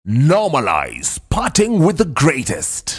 Normalize parting with the greatest.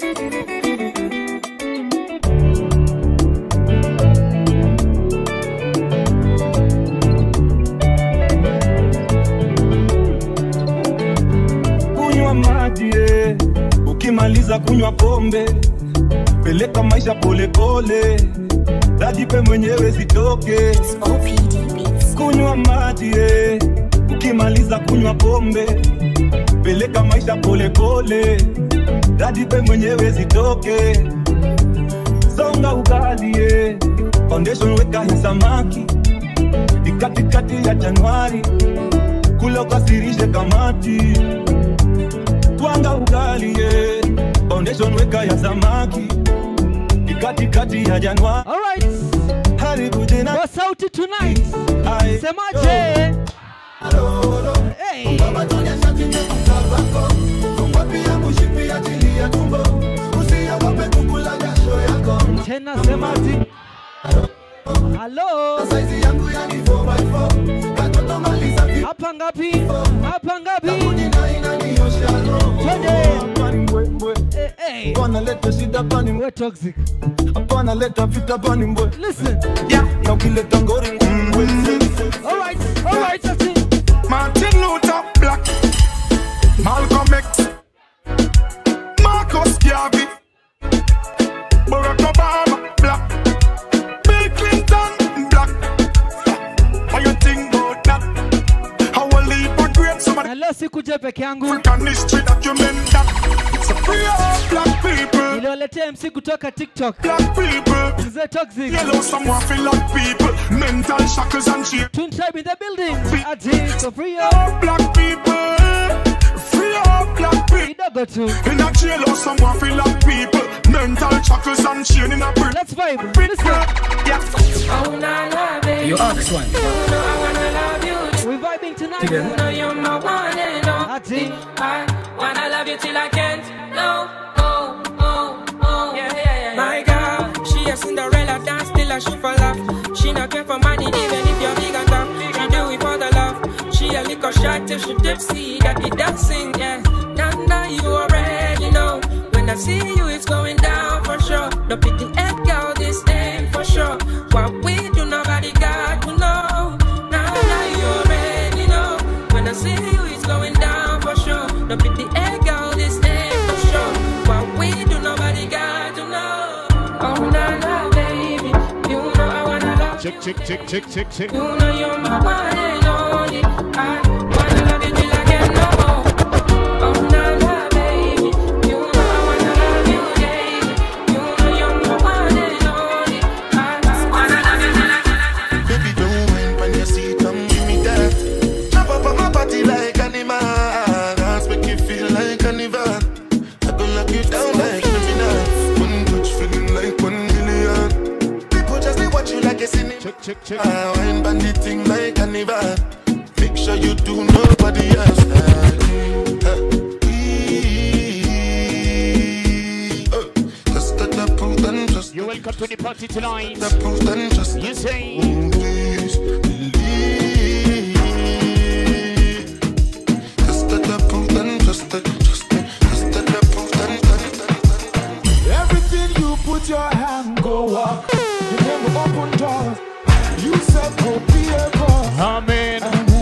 kunywa maji eh. ukimaliza kunywa pombe peleka maisha polepole dajipe mwenyewe zitoke kunywa maji eh. ukimaliza kunywa pombe peleka maisha polepole dajipe mwenyewe zitoke songa ugali eh. foundation weka hii samaki ni katikati ya januari kula ukasirishe kamati twanga ugali ye foundation weka ya samaki ni katikati ya januari Alright. haribu jina Kwa sauti tonight. Ai, Semaje? Hey. Tena semaji. Hello. Hapa ngapi? Hapa ngapi? Twende. Eh, eh. wanaleta shida pani We're toxic. hapana leta vita pani mbwe Listen. na ukileta ngori mbwe Alright. Alright. That's it. Martin Luther Black, Malcolm X, Marcus Garvey, Barack Obama Black, Bill Clinton Black. How you think about that? How will leave a great some of Na leo sikuja peke yangu. African history document that? It's a free all black people, Niliwaletea MC kutoka TikTok. black people. Mzee Toxic. Yellow someone feel like people, mental shackles and shit. Twin Tribe in the building. Ati so free up. All black people, free all black people. Kidogo tu. In a jail or someone feel like people Mental shackles and chain in a brick Let's vibe. Listen. Yeah You ask one. We vibing tonight. Together. know you're my one and only. Ati. I wanna love you till I can't. No, oh, oh, oh. Yeah, yeah, yeah. My girl, she a Cinderella dance till I shoot for love. She not care for money even if you're big and tough. She do it for the love. She a little shy till she tipsy. Got the dancing, yeah. Now, now you already know. When I see you, it's going down for sure. Don't pick the egg, girl, this thing for sure. What we do, nobody got to know. Now, now you already know. When I see you, it's going down for sure. Don't pick the egg, girl, this thing for sure. What we do, nobody got to know. Oh, na na, baby. You know I wanna love Check, check, check, check, check, check you know you're my one and only. I wanna love you till I can't no more. Oh, na na, baby. You know I wanna love you, baby. You know you're my one and only. I wanna love you till I can't. Baby, don't mind when you see it, come give me that. Jump up on my body like animal. Dance make you feel like carnival. I go knock you down like criminal. One touch feeling like one million. People just they watch you like a cinema. Check, check, check I wine bandit thing like carnival. Make sure you do nobody else like me. Uh, ee, uh, Just got the proof and just You're welcome to the party tonight the proof and just You say Please believe. Just let the proof and just let, just let, just let the proof and, and, and, Everything you put your hand go up You never open doors You said go be a boss Amen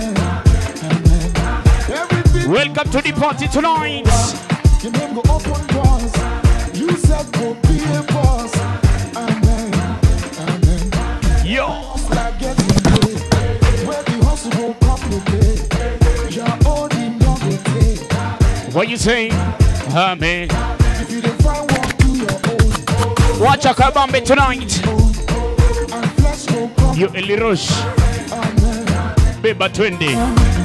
Everything Welcome to the party tonight You never open doors You said go be a boss Amen Amen Yo like getting paid Where the hustle go complicate Your own in your What you say? Amen If you don't find one, do your own Watch a kabambe tonight. You Eli Rush. Beba twende.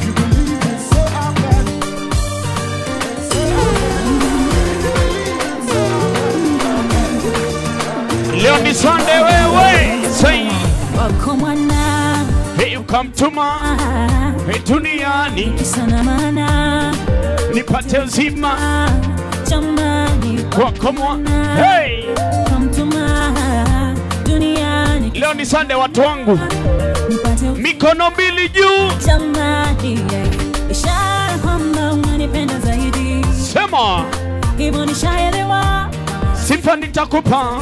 Leo ni Sunday wewe. Say, wako mwana hey you come to ma. Hey duniani sana mana nipate uzima jamani wako mwa. Hey, kamtuma duniani leo ni Sunday watu wangu. nipate Mikono mbili juu. jamani yeah. ishara kwamba unanipenda zaidi sema hivyo nishaelewa sifa nitakupa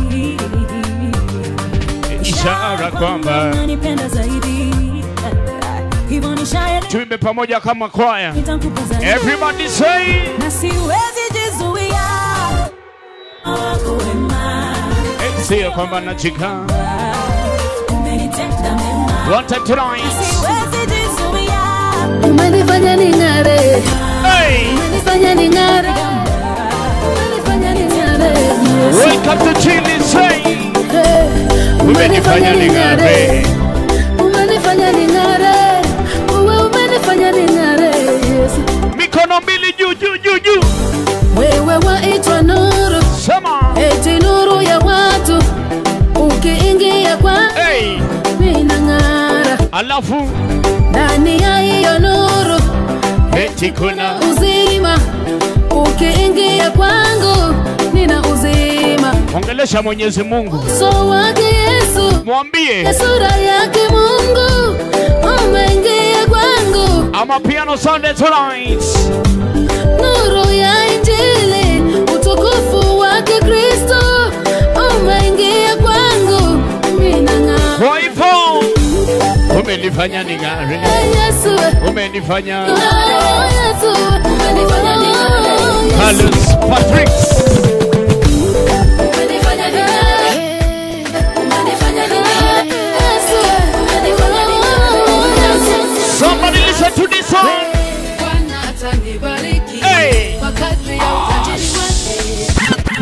ishara kwamba unanipenda zaidi hivyo nishaelewa tuimbe pamoja kama kwaya nitakupa zaidi everybody say na siwezi jizuia wako wema sio kwamba nachika umenitenda mema one time tonight siwezi jizuia Umenifanya ning'are, hey umenifanya ning'are, umenifanya ning'are, Yesu. welcome to chili say Hey, umenifanya ning'are umenifanya ning'are, uwe umenifanya ning'are, Yesu. mikono mbili juu juu juu juu Wewe waitwa nuru, sema eti nuru ya watu, ukiingia kwa hey minang'ara, alafu ndani ya hiyo nuru eti kuna uzima, ukiingia kwangu nina uzima, ongelesha mwenyezi mungu uso wake Yesu mwambie na sura yake Mungu umeingia kwangu, ama piano sunday tonight nuru ya Injili, utukufu wake Kristo umeingia kwangu, minang'aa kwa hivyo umenifanya ning'are Yesu, umenifanya oh, Yesu, umenifanya ning'are, Yesu, Carlos Patrick umenifanya ning'are, umenifanya ning'are, Yesu, umenifanya ning'are, Yesu. somebody listen to this song Bwana atanibariki Hey. kwa kadri ya utajiri wake.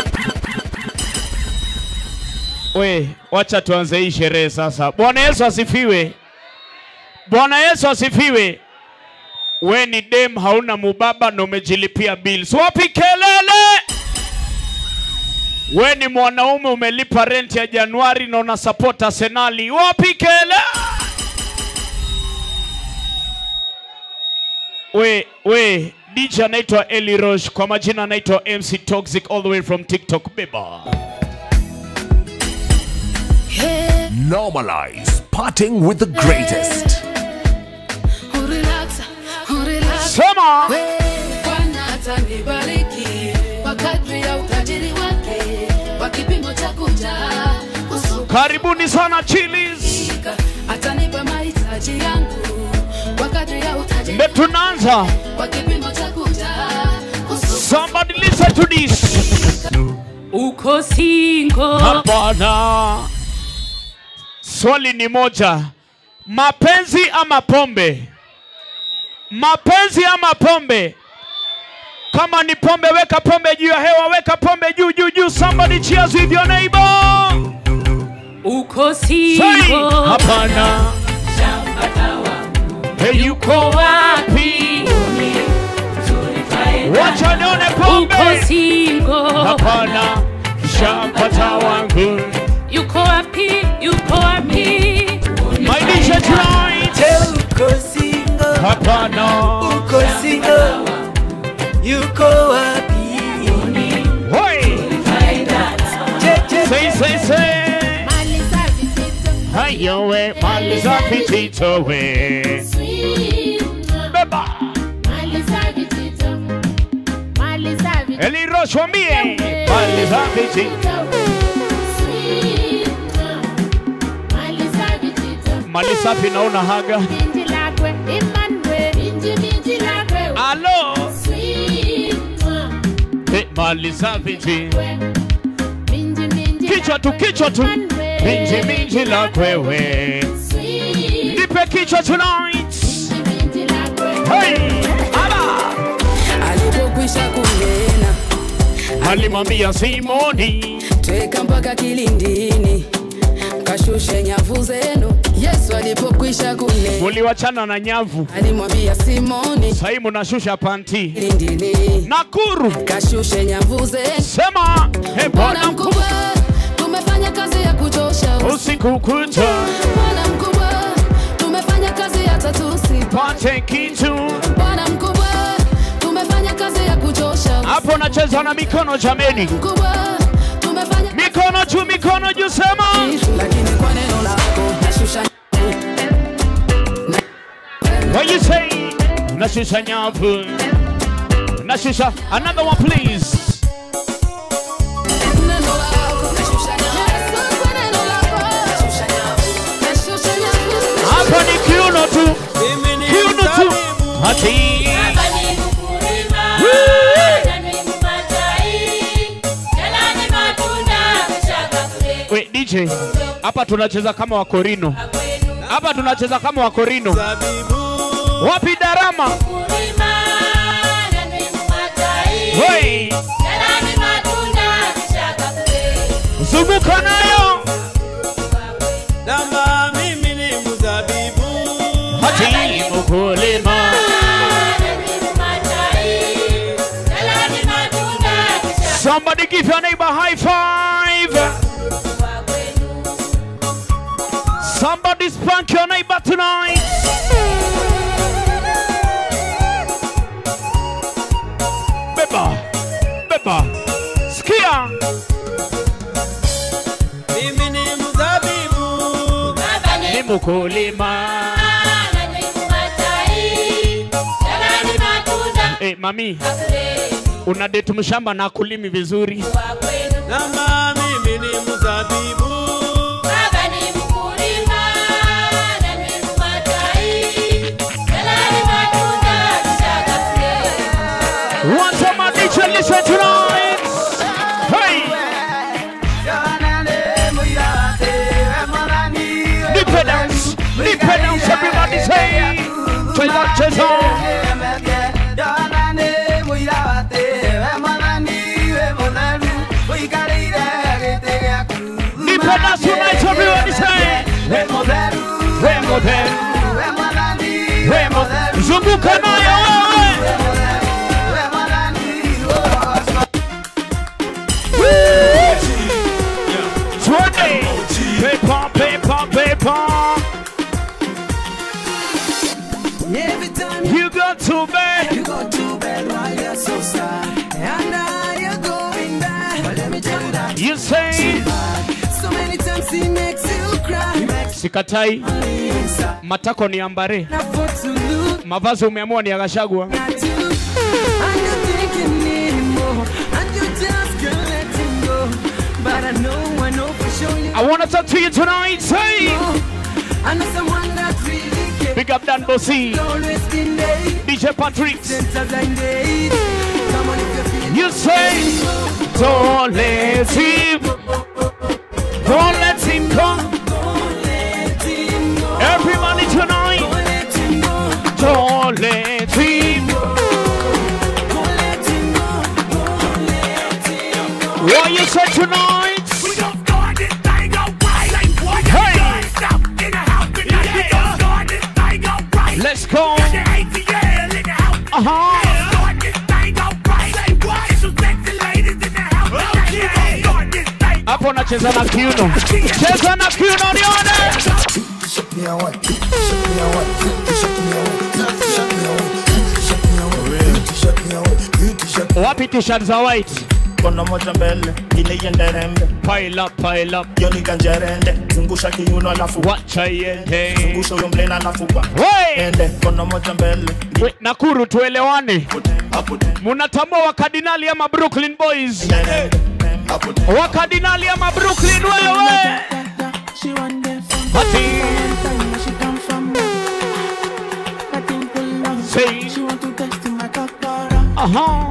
we wacha tuanze hii sherehe sasa bwana yesu asifiwe bwana yesu asifiwe we ni dem hauna mubaba na umejilipia bills wapi kelele we ni mwanaume umelipa rent ya januari na una support arsenali wapi kelele we we dj anaitwa eli rosh kwa majina anaitwa mc toxic all the way from tiktok beba Normalize parting with the greatest. Urelax, urelax. sema Bwana atanibariki kwa kadri ya utajiri wake, kwa kipimo cha kujaa karibuni sana chilis usika, atanipa mahitaji yangu kwa kadri ya utajiri ndio tunaanza kwa kipimo cha kujaa usika. somebody listen to this uko singo hapana swali ni moja mapenzi ama pombe mapenzi ama pombe kama ni pombe weka pombe juu ya hewa weka pombe juu juu juu somebody cheers with your neighbor uko Say, singo hapana Hey, yuko wapi wacha nione uko pombe singo hapana shapata wangu yuko wapi yuko wapi my DJ tonight uko single, hapana uko single, yuko wapi? Hoi! Je, je, say say say hayo we mali za pitito we beba eliroshwambie mali za pitito mali safi naona haga alo Eh, mali za pitito kichwa tu kichwa tu minji minji la kwewe nipe kichwa tonight hey ala Alipokwisha kunena, alimwambia simoni tweka mpaka kilindini, kashushe nyavu zenu. Yesu alipokwisha kunena, muliwachana na nyavu alimwambia Simoni, sahii munashusha panti kilindini, nakuru kashushe nyavu zenu. sema he Bwana bwana mkubwa, tumefanya kazi ya kuchosha. usiku kucha Bwana mkubwa, tumefanya kazi hata tusipate. pate kitu Bwana mkubwa, tumefanya kazi ya kuchosha. hapo nacheza na mikono jameni Mkubwa, tumefanya mikono juu mikono juu sema lakini kwa neno lako nashusha what you say nashusha nyavu Shusha. Another one, please. Hapa ni kiuno tu. Kiuno tu. Hati. We, DJ, hapa tunacheza kama Wakorino. Hapa tunacheza kama Wakorino. Wapi darama? Hey, zunguka nayo. Dama mimi ni mzabibu Hati mkulima. Somebody give your neighbor high five. Somebody spank your neighbor tonight. Beba, beba, skia. Mimi ni mzabibu Ni mkulima. Eh, mami, una date mshamba na kulimi vizuri. Dama mimi ni mzabibu Want some addiction, listen tonight. Hey, dependence, dependence, everybody say. Cheza, cheza. Dependence tonight, everybody say. Remo then, Remo then. Zunguka nayo wewe. Twenty. Paper, paper, paper. Every time You go to bed. you go to bed while you're so sad And now you're going back But let me tell you that You say. So many times he makes you cry Makes Sikatai. me inside Matako ni ambare. Not for to look Mavazi umeamua ni ya Gachagua. at you And you're thinking anymore And you just can't let him go But I know, I know for sure you I want to talk to you tonight. Say. know I know someone that really cares Big up Dan Bossy. Always been there DJ Patrick. Since I days Come on if you feel You say. Don't let him. Don't let him come. Everybody tonight. Don't let him. What you say tonight? Hey. Let's go. Uh-huh. Hapo nacheza na kiuno. Cheza na kiuno nione. Wapi t-shirt za white? Kono moja mbele, ile iende rembe Pile up, pile up. Yoni kanjerende, zungusha kiuno alafu Wacha iende. Zungusha huyo mlena alafu kwa Hey! Ende, kono moja mbele We, Nakuru tuelewane. Munatambua wakardinali ama Brooklyn Boys? Wakardinali ama Brooklyn wewe? Ati. Say. Aha.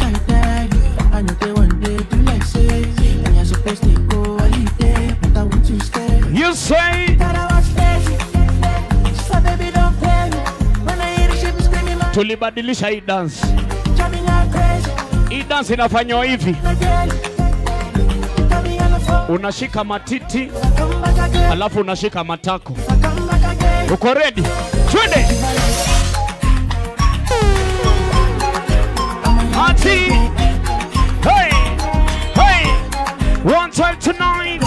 You say. Tulibadilisha hii dance. Hii dance inafanywa hivi. Unashika matiti alafu unashika matako. Uko ready? Twende. Ati. Hey. Hey. One time tonight.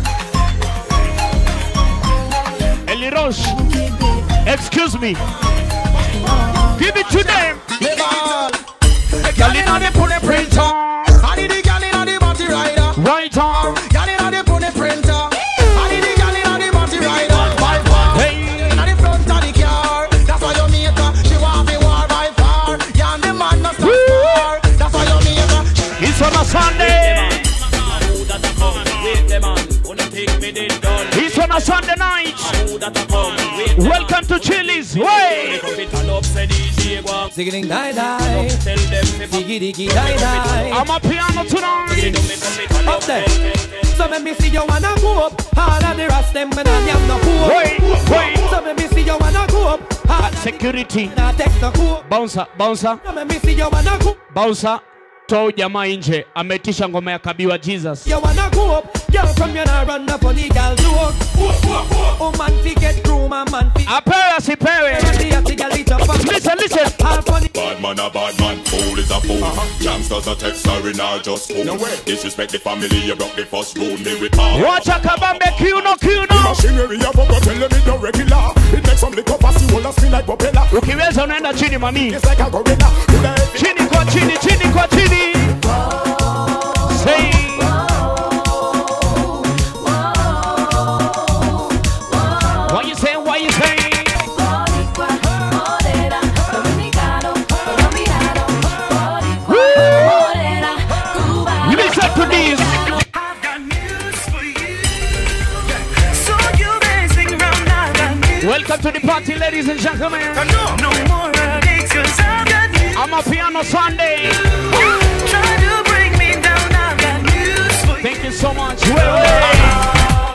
Eli Roche. Excuse me. Give it to them. Girl inna the put the print on. I need the girl inna the body rider. Right on. Girl inna the put the printer. I need the girl inna the body rider. By far. Hey. Inna the front of the car. That's why you make her. She want me war by far. Yeah, and the man no stop. Sunday night. Welcome to Chili's. Way. Zigging die die. Diggy diggy die die. I'm a piano tonight. Up there. So let me see you wanna go up. Harder the rest them when I am no cool. Wait, wait. So let me see you wanna go up. Uh, security. Now take the cool. Bouncer, bouncer, So let me see you wanna go. bouncer. Toa jamaa nje, ametisha ngoma ya kabiwa Jesus. You wanna go up. Girl from you now run up on the girl joke. Oh man fi get groom and man fi. Apewe asipewe. Listen, listen. All funny. Bad man a bad man, fool is a fool. Youngsters a text sorry now just fool. Disrespect the family, you broke the first rule, me report. Wacha kabambe kiuno kiuno. Machinery a bubble, tell them it no regular. It makes some liquor pass you all spin like propeller. Ukiweza unaenda chini mami. It's like a gorilla. Do the heavy. Chini kwa chini, chini kwa chini. Say. What you saying? What you saying? Listen to this. Welcome to the party, ladies and gentlemen. I'm a piano Sunday. Thank you so much. Wait, wait.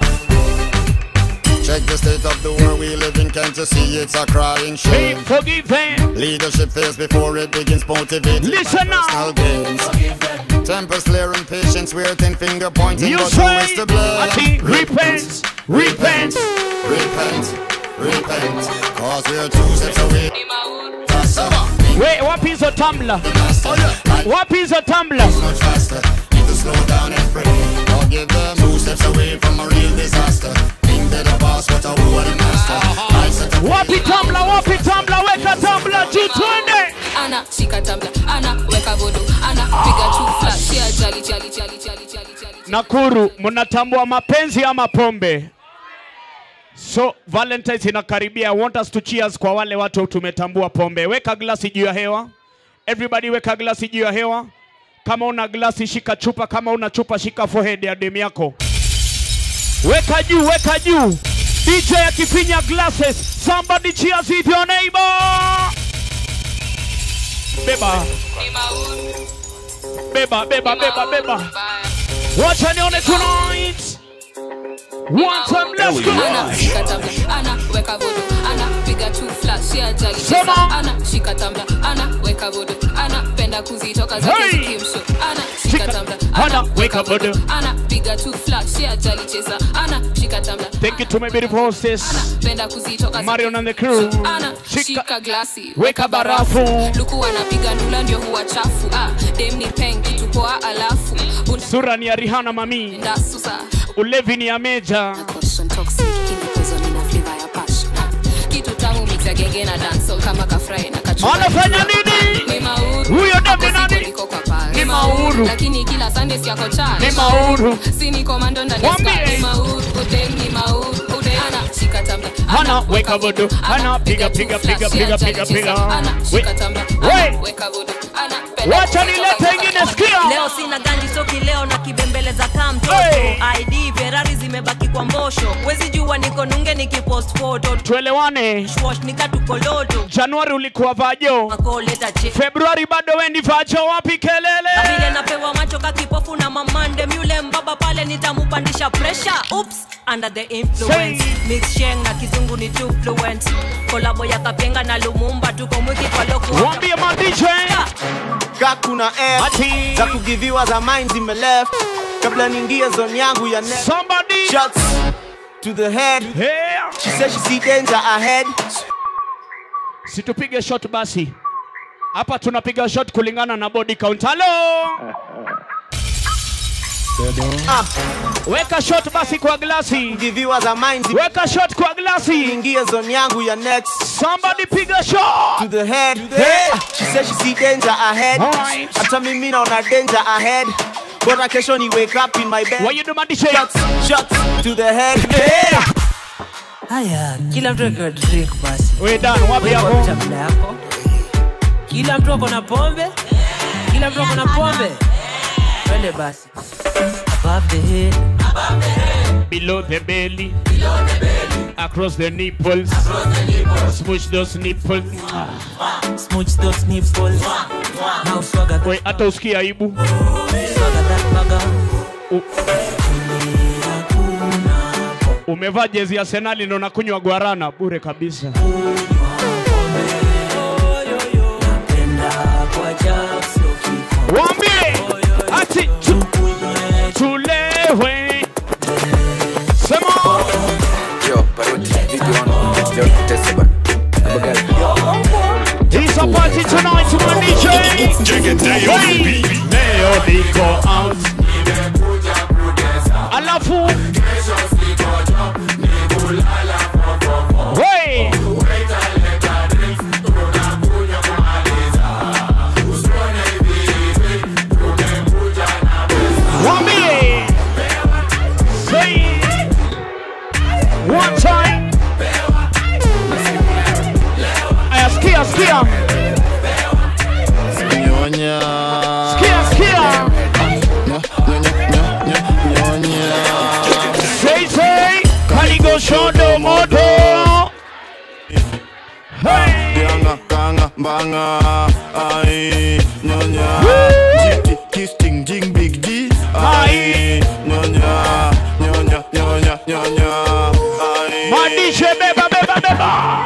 Check the state of the world we live in, can't you see it's a crying Hey, shame? forgive them. Leadership fails before it begins motivated Listen by now. personal gains. Tempers flaring, patience wear thin finger pointing, You but say, who is to blame? Ati, repent, repent. repent, repent, cause we're two steps away. Wait, wapi hizo tumbler? Wapi hizo tumbler? Much faster, need to slow down and pray. Or give them two steps away from a real disaster. Think they're the boss, but I who are the master. I set up Wapi tumbler? Wapi tumbler? Weka tumbler juu twende. ana shika tabla ana weka vodo ana piga chufla sia jali jali jali jali jali jali Nakuru, mnatambua mapenzi ama pombe? So Valentine's inakaribia. I want us to cheers kwa wale watu tumetambua pombe. Weka glasi juu ya hewa. Everybody weka glasi juu ya hewa. Kama una glasi shika chupa, kama una chupa shika forehead ya demu yako. Weka juu, weka juu. DJ akifinya glasses. Somebody cheers with your neighbor. Beba. Beba, beba, beba, beba. Wacha nione tonight. One time, let's go. ana shika tabla ana weka vodo ana piga chufla sia jali Sema. cheza ana shika tabla ana weka vodo ana penda kuzitoka zake Hey. zikimsho ana shika Shika- tabla ana ana weka vodo. ana piga chufla sia jali cheza ana shika tabla Thank you to my beautiful hostess, penda kuzitoka Marion and the crew. ana Shika- shika glasi weka barafu. luku anapiga ndula ndio huwa chafu ah, dem ni peng kitu poa alafu Sura ni ya Rihanna mami, unaenda susa ulevi ni ya Meja. Caution toxic ina poison ina flavor ya passion ah, kitu tamu mix ya genge na dancehall kama kafry na kachumbari. Anafanya nini? Ni mauru Huyo dem ni Hapo nani? sipo niko kwa pari. Ni mauru. lakini kila Sunday si yako charge. Ni mauru. si ni komando ndani ya Mwambie. sky. Ni mauru udem ni mauru udem ana shika tamba Hana weka vodo, hana piga piga piga piga piga piga. ana shika tamba Wait. ana weka vodo ana penda Wacha kutoka nilete zake. ingine, sikia. leo sina ganji soki leo na kibembeleza kaa mtoto Hey. id ferari zimebaki kwa mbosho wezi jua niko nunge nikipost photo Tuelewane. Shwash nikatukoloto Januari ulikuwa vajo, makoleta che Februari bado wendi vajo. Wapi na vile kelele? napewa macho kakipofu na mamande myule mbaba pale nitamupandisha pressure oops under the influence Say. mix sheng na kizungu ni too fluent kolabo ya kapenga na lumumba tuko mwiki kwa loku Waambie ma DJ. ka kuna F Ati. za kugiviwa za mind zime left kabla niingie zone yangu ya next Somebody. shots to the head Yeah. she said she see danger ahead Situpige shot basi. Hapa tunapiga shot kulingana na body count. Hello. ah Weka shot basi kwa glasi. kugiviwa za mind zime Weka shot kwa glasi. ingie zone yangu ya next Somebody piga shot. to the head yeah. she said she see danger ahead Alright. hata mimi naona danger ahead bora kesho ni wake up in my bed What you do my DJ? shots shots to the head yeah. haya kila mtu akiwa drink basi We done. Wapi Weka hapo? chakula yako kila mtu ako na pombe kila mtu ako na pombe twende basi above the head below the belly, across the nipples, smooch those nipples. Smooch those nipples. Now swagger We hata usikie aibu. swagger that bugger. U- Umevaa jezi ya Arsenal na unakunywa guarana bure kabisa. Waambie ati tu, tulewe. Sema Yo, Paroti, vipi wana? Let's do it, test it. It's a party tonight to my DJ. Hey, leo niko out. Alafu Hey. Wambie. Say one time. Aya, sikia, sikia. Nyonya. Sikia, sikia. Say, say. Kaligo shodo modo. Ganga, ganga, banga, ai, nyonya. Jiki, kiss, ting, jing, big G, ai, nyonya, nyonya, nyonya, nyonya, ai. Madishe beba, beba, beba.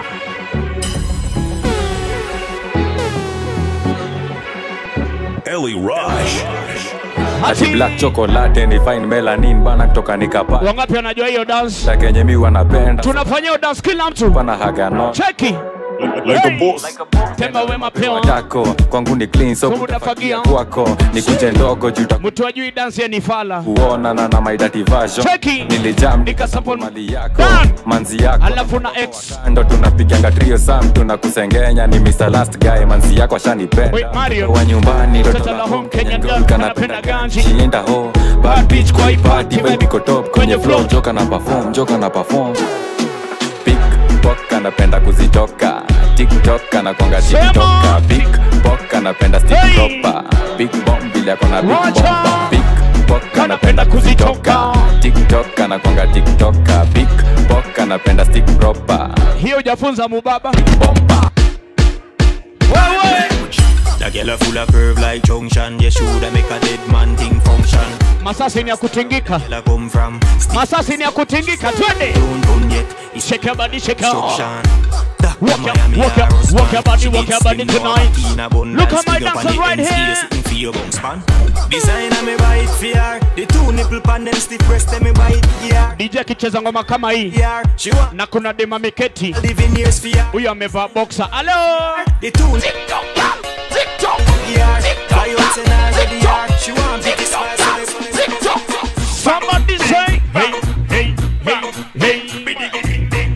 Ellie Rush. ati black chocolate ni fine melanin bana kutoka nikapa Wangapi wanajua hiyo dance? la kenye mi wanapenda Tunafanya hiyo dance kila mtu. pana haga no Cheki. like a boss Temba wema pewa. tako kwangu ni clean so Unafagia. kwako ni kunje ndogo juu Mtu ajui dance ya ni fala. kuona na na my dirty version Cheki. nilijam Nikasupport mali yako manzi yako Alafu na ex. ndo tunapiganga trio sam tunakusengenya ni Mr. Last Guy manzi yako ashanipenda Wait, Mario. wa nyumbani ndo Toto la home Kenyan girl tunageuka anapenda ganji. Chienda ho bad bitch kwa hii party vibe iko top kwenye flow joka na perform joka na perform pickpock anapenda kuzitoka tiktok anakwanga tiktoka pickpock anapenda stick proper big bomb vile ako na big bomba pickpock anapenda kuzitoka tiktok anakwanga tiktoka pickpock anapenda stick proper Hiyo hujafunza mubaba. The girl a full of curve like junction. You shoulda make a dead man thing function. Masasi ni ya kutingika. Girl a come from Masasi ni ya kutingika. Twende. Shake your body, shake your instruction. Walk your, walk your, walk your body, walk your body tonight. Look at my dancer right here. Design a me buy it for her. The two nipple pan them stiff breast them me buy it yeah. DJ akicheza ngoma kama hii na kuna dema miketi, huyo amevaa boxer. Hello. The two yeah. Fly out and I ready yeah. She want big spice and it's Somebody say, hey, hey, hey, hey.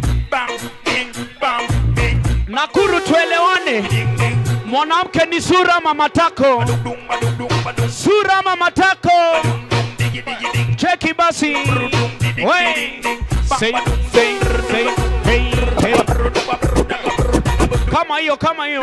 Nakuru tuelewane, mwanamke ni sura ama matako? Sura ama matako? Cheki basi. We. Say, say, say, hey, hey. Kama hiyo, kama hiyo.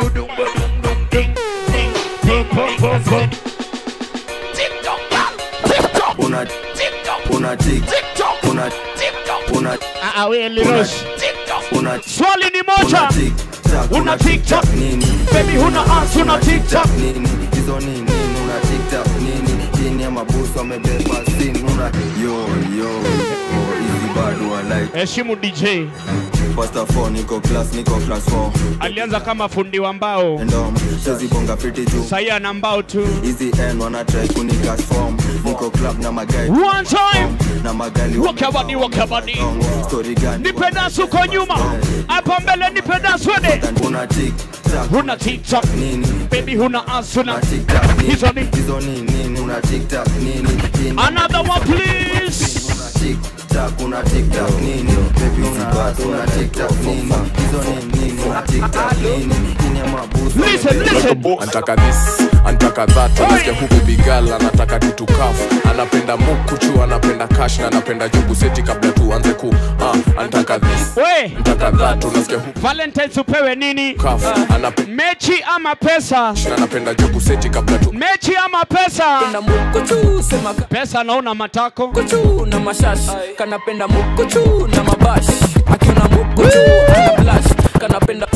Una una tick una una Ah, ah, we Lirosh. una Swali ni moja. Una TikTok nini Baby huna answer una TikTok nini hizo nini nini una tiktok nini chini ya mabusu amebeba sini una yo yo oh, easy bad one like Heshimu DJ. first of all niko class niko class 4 Alianza kama fundi wa mbao. ndo chezi bonga fiti juu Sahii ana mbao tu. hizi n wana try kunicash form niko club na magai One time. na magali Walk your body, walk your body. story gani Nipe dance uko nyuma. Hapa mbele nipe dance wede. una tiktok Huna TikTok. nini Baby huna answer na. tiktok nini Hizo ni. hizo nini nini una tiktok nini chini Another one please. TikTok, una TikTok nini? Baby una bad, una TikTok nini? Hizo nini nini? Una TikTok nini? Chini ya mabusu. Listen, listen. Antaka this, antaka that unasikia huku bigal anataka tutukafu anapenda mukuchu anapenda kash na anapenda jugu seti kabla tuanze ku uh, antaka this We, antaka that unasikia huku Valentine's upewe nini? kafu anapenda Mechi ama pesa? na anapenda jugu seti kabla tu Mechi ama pesa? mukuchu sema Pesa naona matako. kuchu na mashash kanapenda mukuchu na mabash akiona mukuchu ana blash kanapenda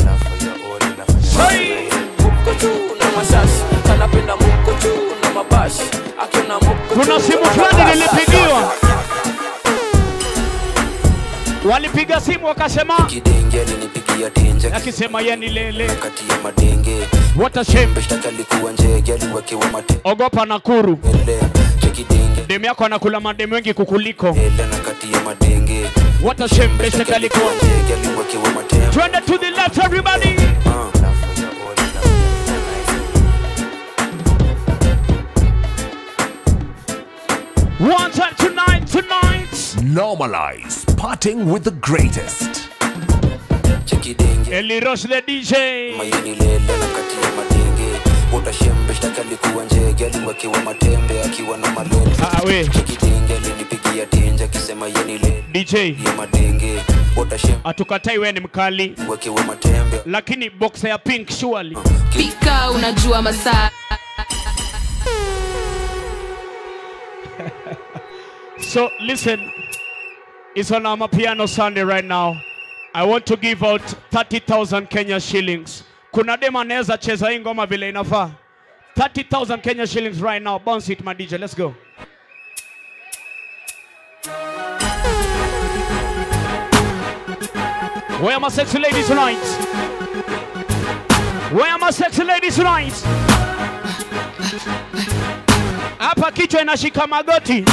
mukuchu na mashash kanapenda mukuchu na mabash akiona mukuchu Kuna simu fulani nilipigiwa, walipiga simu wakasema, kidenge alinipigia tenje akisema ye ni lele. kati ya madenge What a shame. shtaki alikuwa njege aliwekewa matele Ogopa Nakuru, chekidenge demu yako anakula mademu wengi kukuliko. ele na kati ya madenge What a shame. Beshe alikuwa. njege aliwekewa matele Twende to the left everybody. One time tonight, tonight. Normalize parting with the greatest. chekidenge Rosh the DJ. mayeni lele na kati ya madenge utashembe shtaki alikuwa njege aliwekewa matembe akiwa na malele Ah, we. chekidenge alinipigia tenje akisema yeni lele DJ. ya madenge utashembe Hatukatai wewe ni mkali, wekewa matembe lakini boxer ya pink surely. pika unajua masaa So listen, it's on our piano Sunday right now. I want to give out 30,000 Kenya shillings. Kuna dem anaweza cheza hii ngoma vile inafaa. 30,000 Kenya shillings right now. Bounce it my DJ. Let's go. Where are my sexy ladies tonight? Where are my sexy ladies tonight? Hapa kichwa inashika magoti.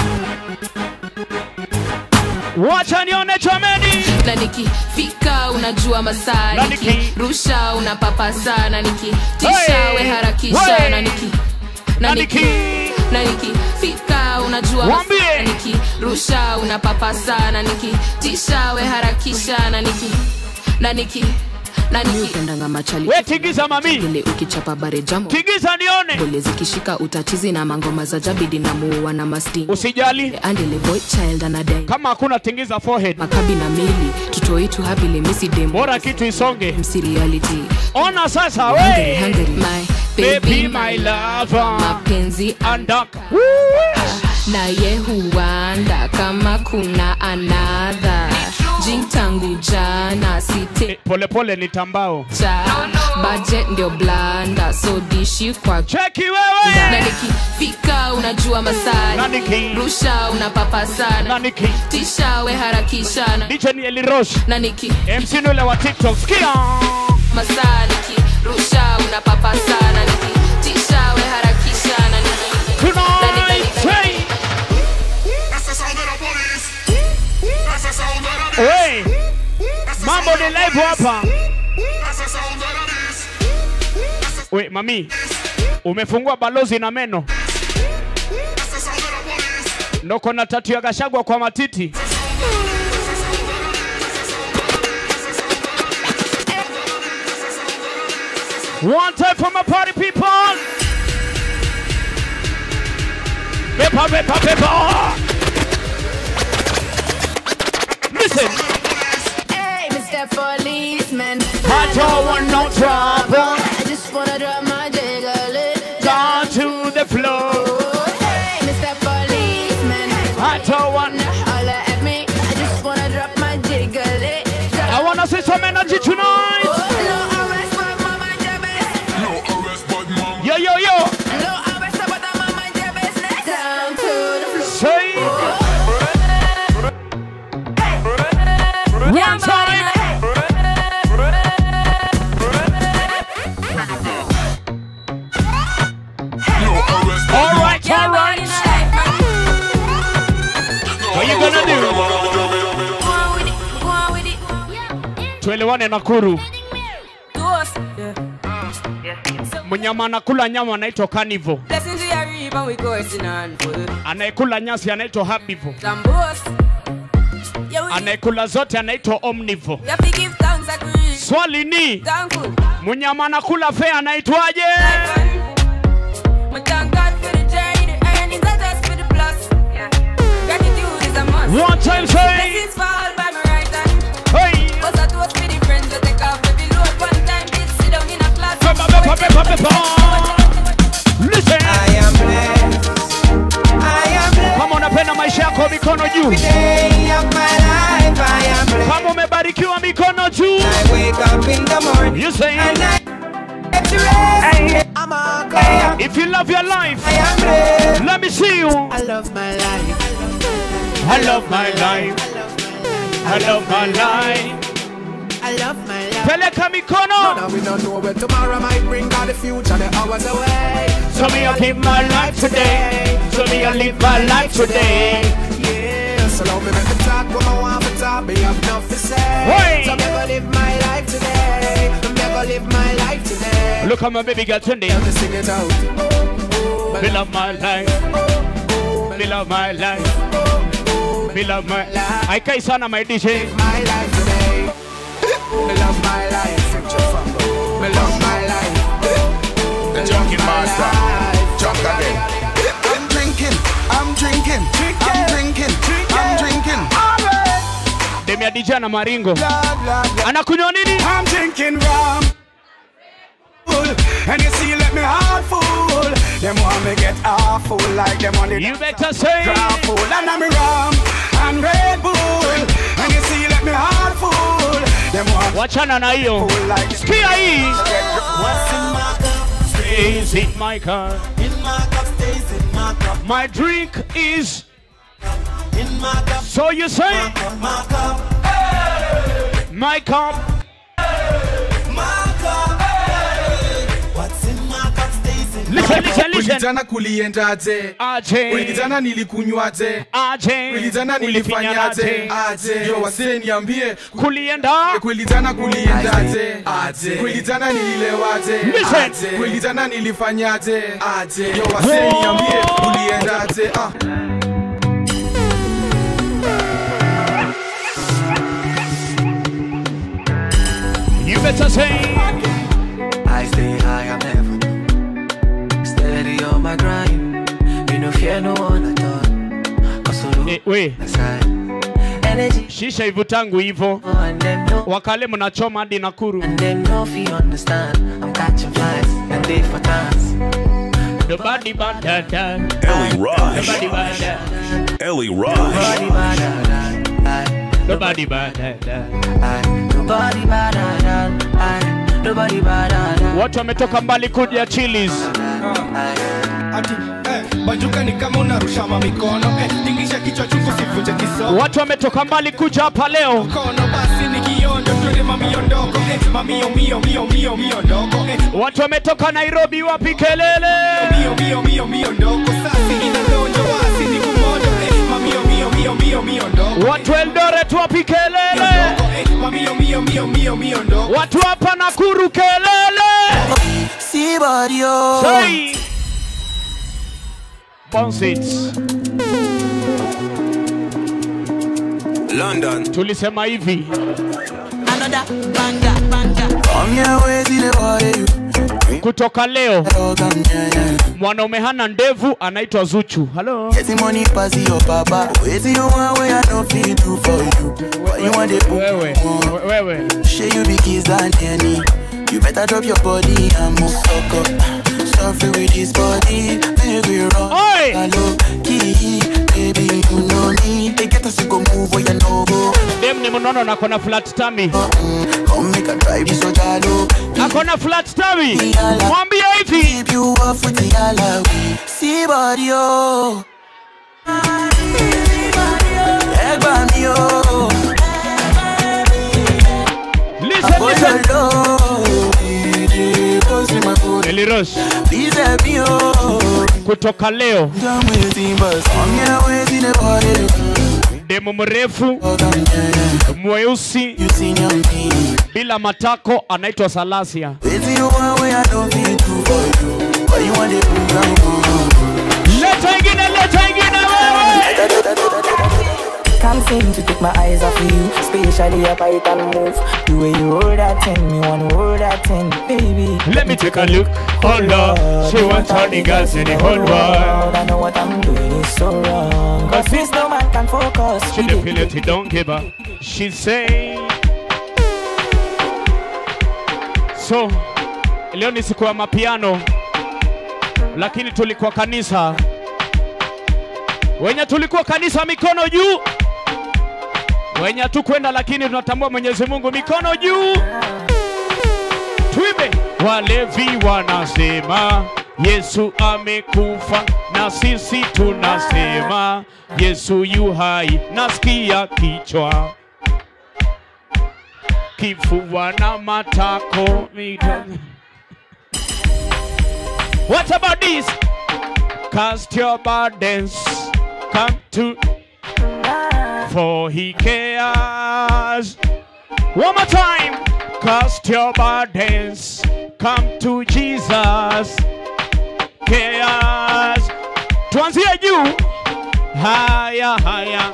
Wacha nione chomeni. na nikifika unajua masaa Na niki- nikirusha unapapasa na nikitisha Hey! we harakisha Hey! na niki na Na niki niki- na nikifika unajua Waambie! masaa na nikirusha unapapasa na nikitisha we harakisha na niki na niki na niki upendanga machali We tigiza mami. ile ukichapa bare jamo Tigiza nione. bole zikishika utatizi na mangoma za jabidi na muua na masting Usijali. andele boy child anadai Kama hakuna tingiza forehead. makabi na meli tutoitu hapile misi demo Bora kitu isonge. MC reality Ona sasa Hungry, we. hungry. My Baby baby, my lover. mapenzi Andaka. naye huanda kama kuna anadha jing tangu jana site Pole pole ni tambao. cha budget ndio blanda so dishi kwa Cheki wewe. na nikifika unajua masaa Na niki- rusha unapapa sana Na niki. tisha we harakisha na, DJ ni Eli Rosh. na niki MC nule wa TikTok. Sikia. masaa nikirusha unapapa sana nikitisha we harakisha na niki Tonight. Hey. Hey. Mambo ni live hapa. We, mami. Umefungua balozi na meno. Ndoko na tatu ya Gashagwa kwa matiti. One time for my party people. Pepa, pepa, pepa. Listen. Hey, Mr. Policeman. I don't want no trouble. I just wanna drop my jiggle Down to the floor. Hey, Mr. Policeman. I don't want. Holla at me. I just wanna drop my jiggle I wanna see some energy tonight. No arrest, but mama jabez. Yo, yo, yo. No arrest, but mama jabez. Down to the floor. Say. One time. All right, all right. What you gonna do? Tuelewane Nakuru. Mnyama anakula nyama anaitwa carnivore. Blessings we are reap and we coursing on full. Anayekula nyasi anaitwa herbivore. Some boast. Yeah, we, Anayekula zote anaitwa omnivore. we have to give thanks and praise. Swali ni Thankful. mnyama anakula fea anaitwaje? mikono juu. Kama umebarikiwa mikono juu. You say If you love your life, let me see you. I love my life. I love my life. I love my life. I love my life. Peleka mikono. No, we don't know where tomorrow might bring, or the future, the hours away. So me I give my life today. So me I live my life today. Yeah, so love me, make me talk, what I want to talk, me have enough to say. Hey. So me gonna live my life today. Me gonna live my life today. Look at my baby girl Tunde. Let me sing it out. Me love my life. Me love my life. Me love my life. Haikai sana my DJ. My life today. Me love my life. Me love my life. The junkie master. Junk again. I'm drinking. I'm drinking. I'm drinking. I'm drinking. Demi ya DJ na Maringo. Anakunywa nini? I'm drinking rum. And you see, let me heart full. Them want me get awful like them on the You better say Grab full and I'm rum and Red Bull. And you see, let me heart full. Them want Wachana na hiyo. Sikia hii. What's in my cup? Stays in my car. In my cup, stays in my cup. My drink is. In my cup. So you say? My cup. My cup. My cup. What's in my cup stays in my Listen, listen, listen. Ulitana kuliendaje? Aje. Ulitana nilikunywaje? Aje. Ulitana nilifanyaje? Ulifinyaje? Aje. Yo wasee niambie. Kulienda. Kulitana kuliendaje? Aje. Kulitana nililewaje? Listen. Aje. Kulitana nilifanyaje? Aje. Yo wasee niambie. Kuliendaje? Ah. You better say. I stay high, I'm heaven. Steady on my grind. Me no fear no one at all. Cause I Eh, we. Energy. Shisha ivutangu hivyo. And them no, Wakale mnachoma hadi Nakuru. and them no fi understand. I'm catching flies and they for dance. Nobody but that. that. Ellie Rush. Nobody but that. Ellie Rush. Nobody bad at that. Nobody but that. that. Nobody bad at that. Nobody bad at that. Watu wametoka mbali kuja Chili's. Ati, eh, bajuka ni kama unarusha mamikono eh, tingisha kichwa chungu sivunje kisogo Watu wametoka mbali kuja hapa leo. kono basi ni kiondo twende mamio ndogo eh, mamio mio mio mio mio ndogo eh, Watu wametoka Nairobi, wapi kelele? mio mio mio mio ndogo sasi inadonjo basi ni kumodo eh, mamio mio mio mio mio ndogo Watu Eldoret, wapi kelele? eh, mamio mio mio mio mio ndogo Watu hapa Nakuru kelele. See body oh. Say. Bounce it. London. Tulisema hivi. Another banga banga. Come here, where see the body you. Kutoka leo Dog, I'm yeah, yeah. mwanaume hana ndevu anaitwa Zuchu. Hello. Getting money pass your papa. Wait till you want where I no fit do for you. Why you want the book? Wewe, wewe. Share you be kiss and any. You better drop your body and move suck up. Suffer with this body, make we run. Oi! Hello, key, baby, you know me. They get us to go move where you know go. Dem ni mnono na kona flat tummy. Come make a drive this so jalo. Akona flat tummy. Mwambie hivi. Keep you off with the yalla. See body, oh. Egba mi, oh. Listen, listen. listen. Eli Rosh. Please help me, oh. Kutoka leo Done waiting, but come here, waiting the body. demu mrefu mweusi bila matako anaitwa Salasia. Waiting you want where I don't feel too for you. Why you want the program? Leta ingine, leta ingine wewe. Can't seem to take my eyes off of you, especially your bite and move. The way you hold that thing, me wanna hold that thing, baby. Let me take a look. Hold on. She wants all the girls in the whole world. I know what I'm doing is so wrong. Cause this no man can focus. She definitely don't give up. She say. So, leo ni siku ya mapiano, lakini tulikuwa kanisa. wenye tulikuwa kanisa mikono juu wenye hatukwenda lakini tunatambua mwenyezi mungu mikono juu tuibe walevi wanasema yesu amekufa na sisi tunasema yesu yu hai nasikia kichwa kifua na matako mito. What about this? Cast your burdens, come to, for he cares. One more time. Cast your burdens, come to Jesus. Cares. Tuanzie juu. Haya, haya.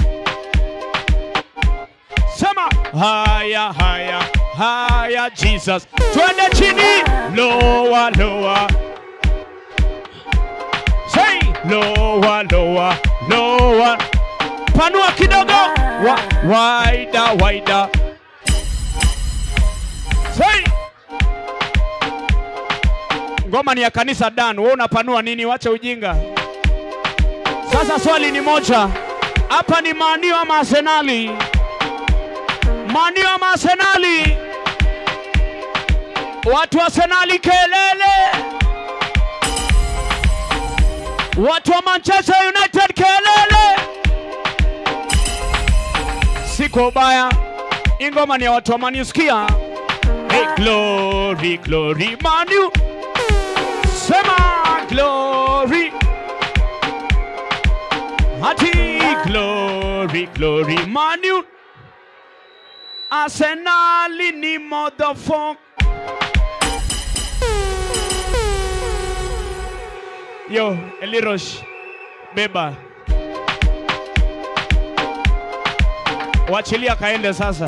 Sema haya, haya, haya, Jesus. Twende chini. Lower, lower. Say lower, lower, lower. Panua kidogo. Wa, wider, wider. Say. Ngoma ni ya kanisa Dan, wewe unapanua nini? Wacha ujinga. Sasa swali ni moja, hapa ni manio ama Arsenali? Manio ama Arsenali? Watu wa Arsenali kelele! Watu wa Manchester United kelele! Si kwa ubaya, hii ngoma ni ya watu wa Man U, sikia. Hey, glory, glory, Man U. Sema glory. Hati glory, glory, Man U. Arsenali ni motherfucker. Yo, Elirosh, beba. Wachilia kaende sasa.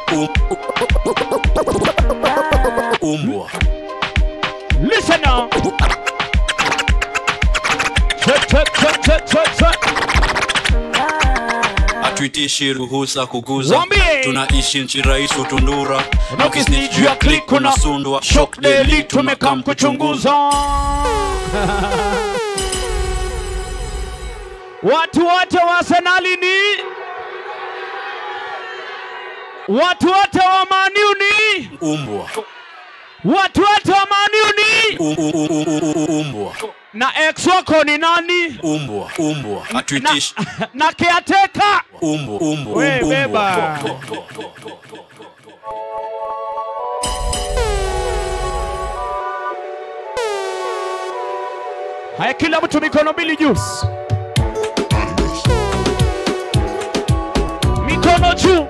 Umbwa. Listen now. Check, check, check, check, check, check. Hatuitishi ruhusa kuguza, Wambie. tunaishi nchi rais utundura, Na ukisnitch juu ya click kuna unasundwa, shock daily tumekam kuchunguza. Watu wote wa Arsenali ni watu wote wa Man U ni Umbwa. watu wote wa Man U ni U- u- u- u- u- u- Umbwa. na ex wako ni nani? Umbwa. Umbwa. Hatuitishi. Na caretaker Umbwa. Umbwa. We, Umbwa. beba. Haya, kila mtu mikono mbili juu, mikono juu,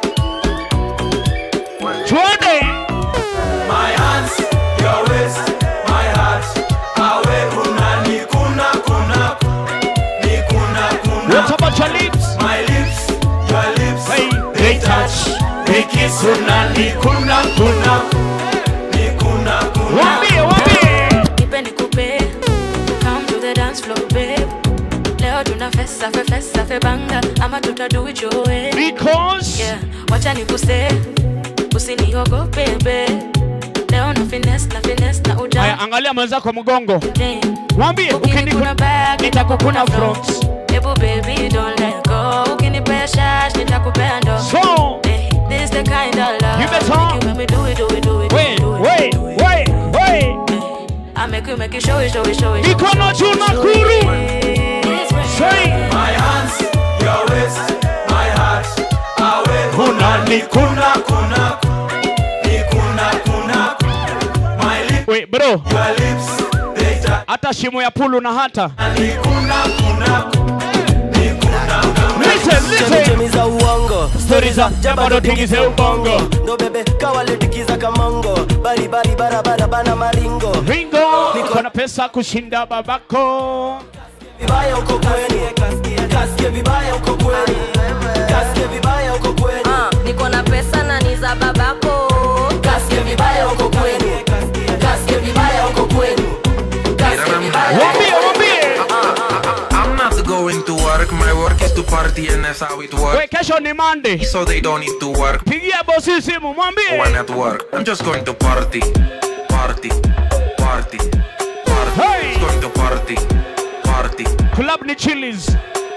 twende. My hands, your waist, my heart. Awe kuna ni kuna kuna ni kuna kuna. What about your lips? My lips, your lips. Hey, they touch, they kiss, kuna ni kuna kuna. Ni kuna kuna. Wambie, wambie. Nipe nikupe, come to the dance floor babe. Leo tuna fesa fe fesa fe banga ama tuta do it your way. Because yeah, wacha nikuse, usiniogope babe. Leo na finesse na finesse na uja. Haya, angalia mwenzako mgongo, mwambie Ukinikuna ukinikuna back, nitakukuna front. Ebu baby don't let go. Ukinipea shash nitakupea ndo. So, Eh, this the kind of love. You better. Make you make me do it, do it, do it, do Wait, it, do it. wait, wait, wait. I make you make you show it, show it, show it. Mikono juu na kuru. Say. My hands, your waist, my heart. Awe Kuna ni kuna kuna ni kuna kuna. My lips, Wait, bro, your lips, they touch. hata shimo ya pulu na hata. Ni kuna kuna ni kuna kuna. Listen, listen. chemichemi za uongo Stori za jabado tingize ubongo. ndo bebe kawaletikiza kamongo baribari barabara bana maringo Ringo, niko na pesa kushinda babako. vibaya uko kweni kasikie vibaya uko kweni kasikie vibaya uko kweni niko na pesa na ni za babako kasikie vibaya uko kweni kasikie vibaya uko kweni kasikie vibaya Wambie, wambie. I'm not going to work, my work is to party and that's how it works. Wait, kesho ni Monday. So they don't need to work Pigia bosi simu, mwambie. when at work. I'm just going to party, party, party, party. Hey. Just going to party, party. Club ni Chili's.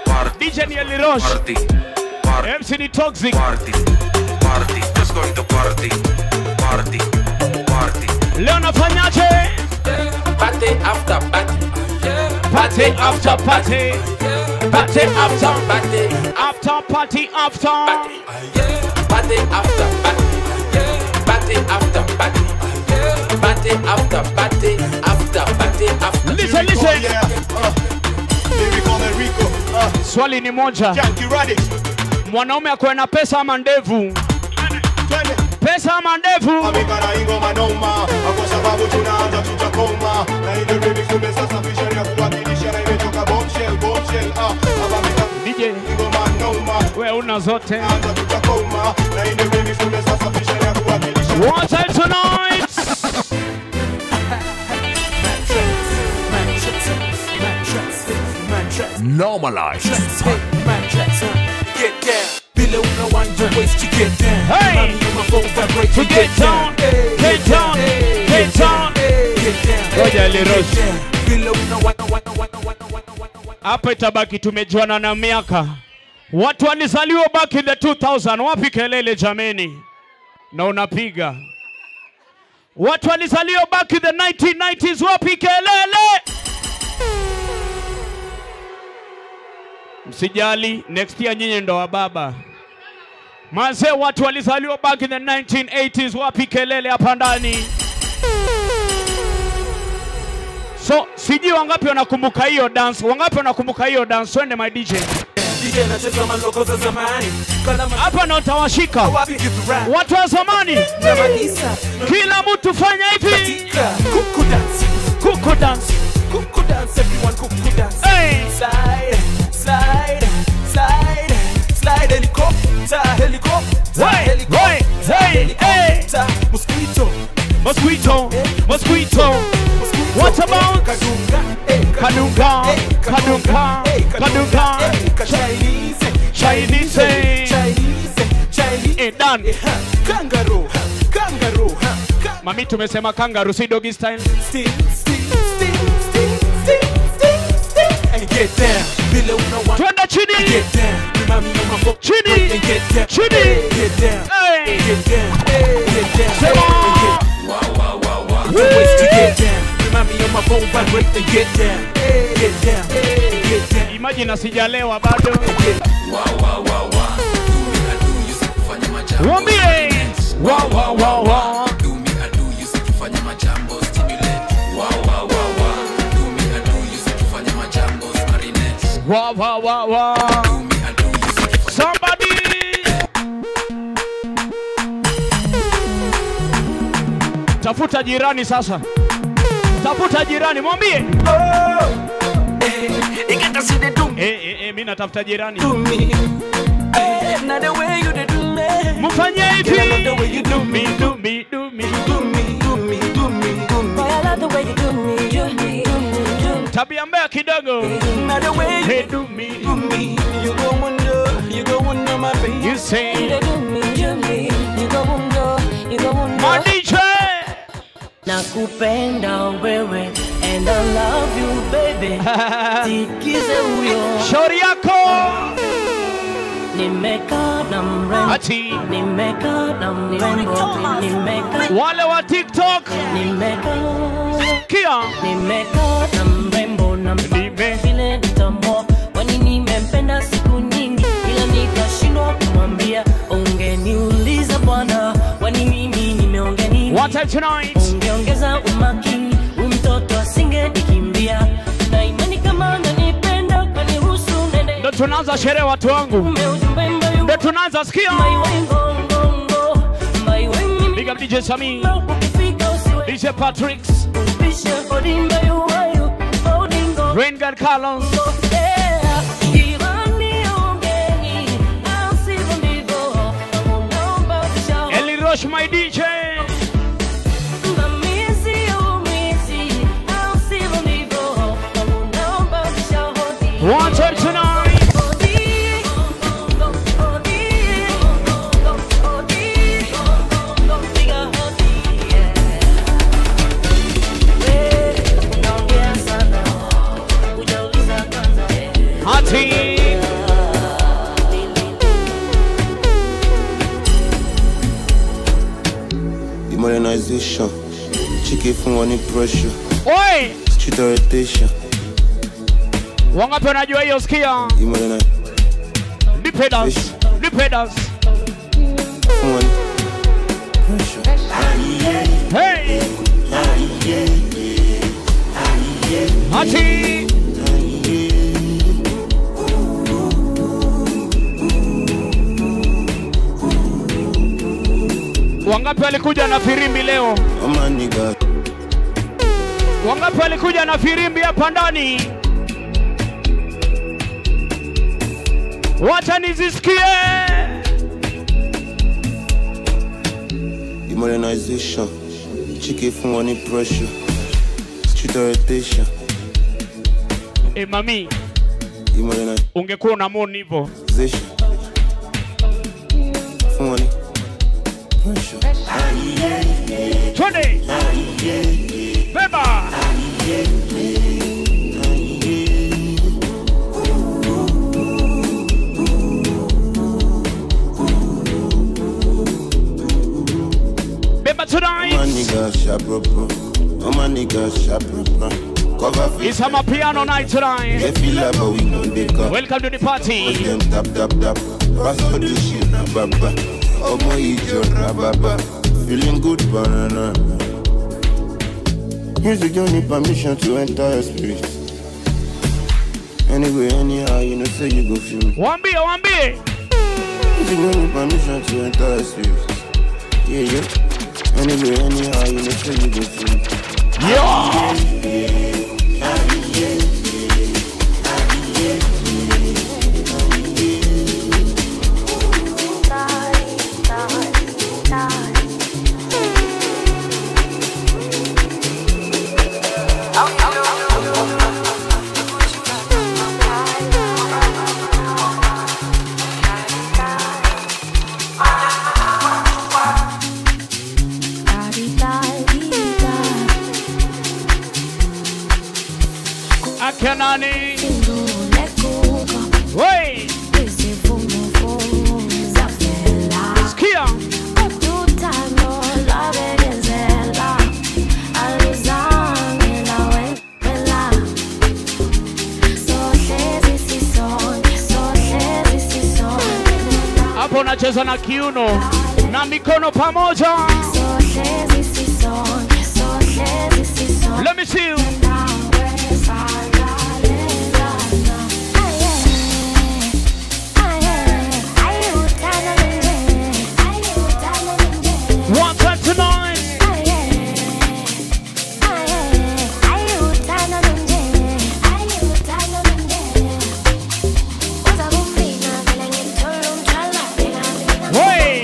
DJ ni Eli Roche. MC ni Toxic. Party, just going to party, party, party. Leo nafanyaje? Party after party. Party after party. Party after party. After party after. Party after party. Party after party. Party after party. After party after. Listen, listen. Swali ni moja. Mwanaume akuwe na pesa ama ndevu? Pesa ama ndevu? ingoma noma kwa sababu tunaanza tutakoma na ile remix tumesasafisha ya kuwakilisha na imetoka bombshell bombshell ah hapa DJ ingoma noma wewe una zote anza tutakoma na ile remix tumesasafisha ya kuwakilisha One time tonight. Normalize. Get down. Vile unawanja waist to get down. Hey. Mami, you my phone vibrate To get down, get down, get down. Get down. Ngoja Eli Roche. Vile unawana wana wana wana Hapa itabaki tumejuana na miaka. Watu walizaliwa back in the 2000. Wapi kelele jameni? Na unapiga. Watu walizaliwa back in the 1990s. Wapi kelele? Msijali, next year nyinyi ndo wa baba. Mazee, watu walizaliwa back in the 1980s. Wapi kelele hapa ndani? So sijui wangapi wanakumbuka hiyo dance, wangapi wanakumbuka hiyo dance? Twende my DJ. DJ nacheza maloko za zamani. Kana ma- Hapa ndo utawashika Wapi kitu rap? watu wa zamani. Na Madisa. Kila mtu fanya hivi, Katika kuku dance. kuku dance. Kuku dance, everyone kuku dance. Hey. Slide, slide, slide, slide, helicopter, helicopter, Hey, helicopter, hey, hey, helicopter. Mosquito, Mosquito, mosquito. What about kadunga, eh, kadunga, kadunga, eh, kadunga, eh, ka- Chinese, Chinese, Chinese, Chinese, eh, done. eh, ha, kangaroo, ha, kangaroo, ha, ka- Mami tumesema kangaroo si doggy style. Sting, sting, sting, sting, sting, sting, sting. And get down, vile unawa- Twende chini, Get down, remind me of my fo- chini, And get down, chini. get down, Hey. get down, get down, Sema. and get- Put your waist to get down. Remind me of my phone vibrate and get down, get down, get down. Imagine asijalewa bado. Wambie. Wa wa wa wa. Wa wa wa wa. Somebody. Tafuta jirani sasa. Tafuta jirani mwambie. Eh eh eh mimi natafuta jirani. Now the way you did do me, Mfanye hivi. Girl, I love the way you do me, do me, do me. do me, do me, do me, do me. Boy, I love the way you do me, do me, do me, do me. Tabia mbaya kidogo. Now the way you Hey, do me. do me, you go under, you go under my baby. You say. You do me, do me. You go undo, you go undo. My DJ. nakupenda wewe and I love you baby tikize huyo Shauri yako. nimekaa na mrembo Ati. nimekaa na mrembo nimekaa Wale wa TikTok. nimekaa Kia. nimekaa na mrembo na Nime. vile nitambua kwani nimempenda siku nyingi ila nikashindwa kumwambia ungeniuliza bwana kwani mimi nimeongea nini One time tonight. ungeongeza umakini huyu mtoto asingenikimbia na imani kama ananipenda kaniruhusu nende Ndo tunaanza sherehe watu wangu. ume ujumbe mbayu Ndo tunaanza sikia. maiwengongongo maiwengi Big up DJ Sami. ukifika usiwe DJ Patricks. pishe hodi mbayu wayu odingo Rain God Carlos. Yeah, jirani ongeni, au sivyo ndivyo, naomba ushauri. Eli Roche my DJ. Mvamizi umizi, au sivyo ndivyo, naomba ushauri. One time tonight. Ati. modernization. Chicken from one pressure. Oi! Street orientation. Wangapi wanajua hiyo sikia? You modernize. Nipe dance. Nipe dance. From one pressure. Hey! Ati! Wangapi walikuja na firimbi leo? Oh my nigga. Wangapi walikuja na firimbi hapa ndani? Wacha nizisikie. The modernization. Chicken from one pressure. Street orientation. E mami, You modernization. ungekuwa unamoni hivyo. From one pressure. Twende. Beba. Beba Oh my tonight. nigga, sharp proper. Oh my nigga, sharp proper. Cover face. It's a piano night They tonight. feel like but we know they come. Welcome to the party. them tap tap tap. Pass for the shit na baba. Omo ijo na baba. Feeling good banana. Music don't need permission to enter your spirit. Anyway, anyhow, you know say you go feel me. Wambie, wambie. Music don't need permission to enter your spirit. Yeah, yeah. Anyway, anyhow, you know say you go feel me. Yeah. Akanani. Wey. Sikia. Hapo unacheza na kiuno na mikono pamoja. Let me see you. One time tonight. Wey.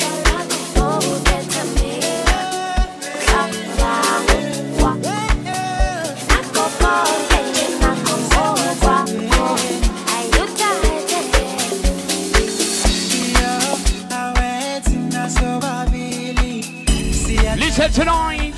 Listen tonight.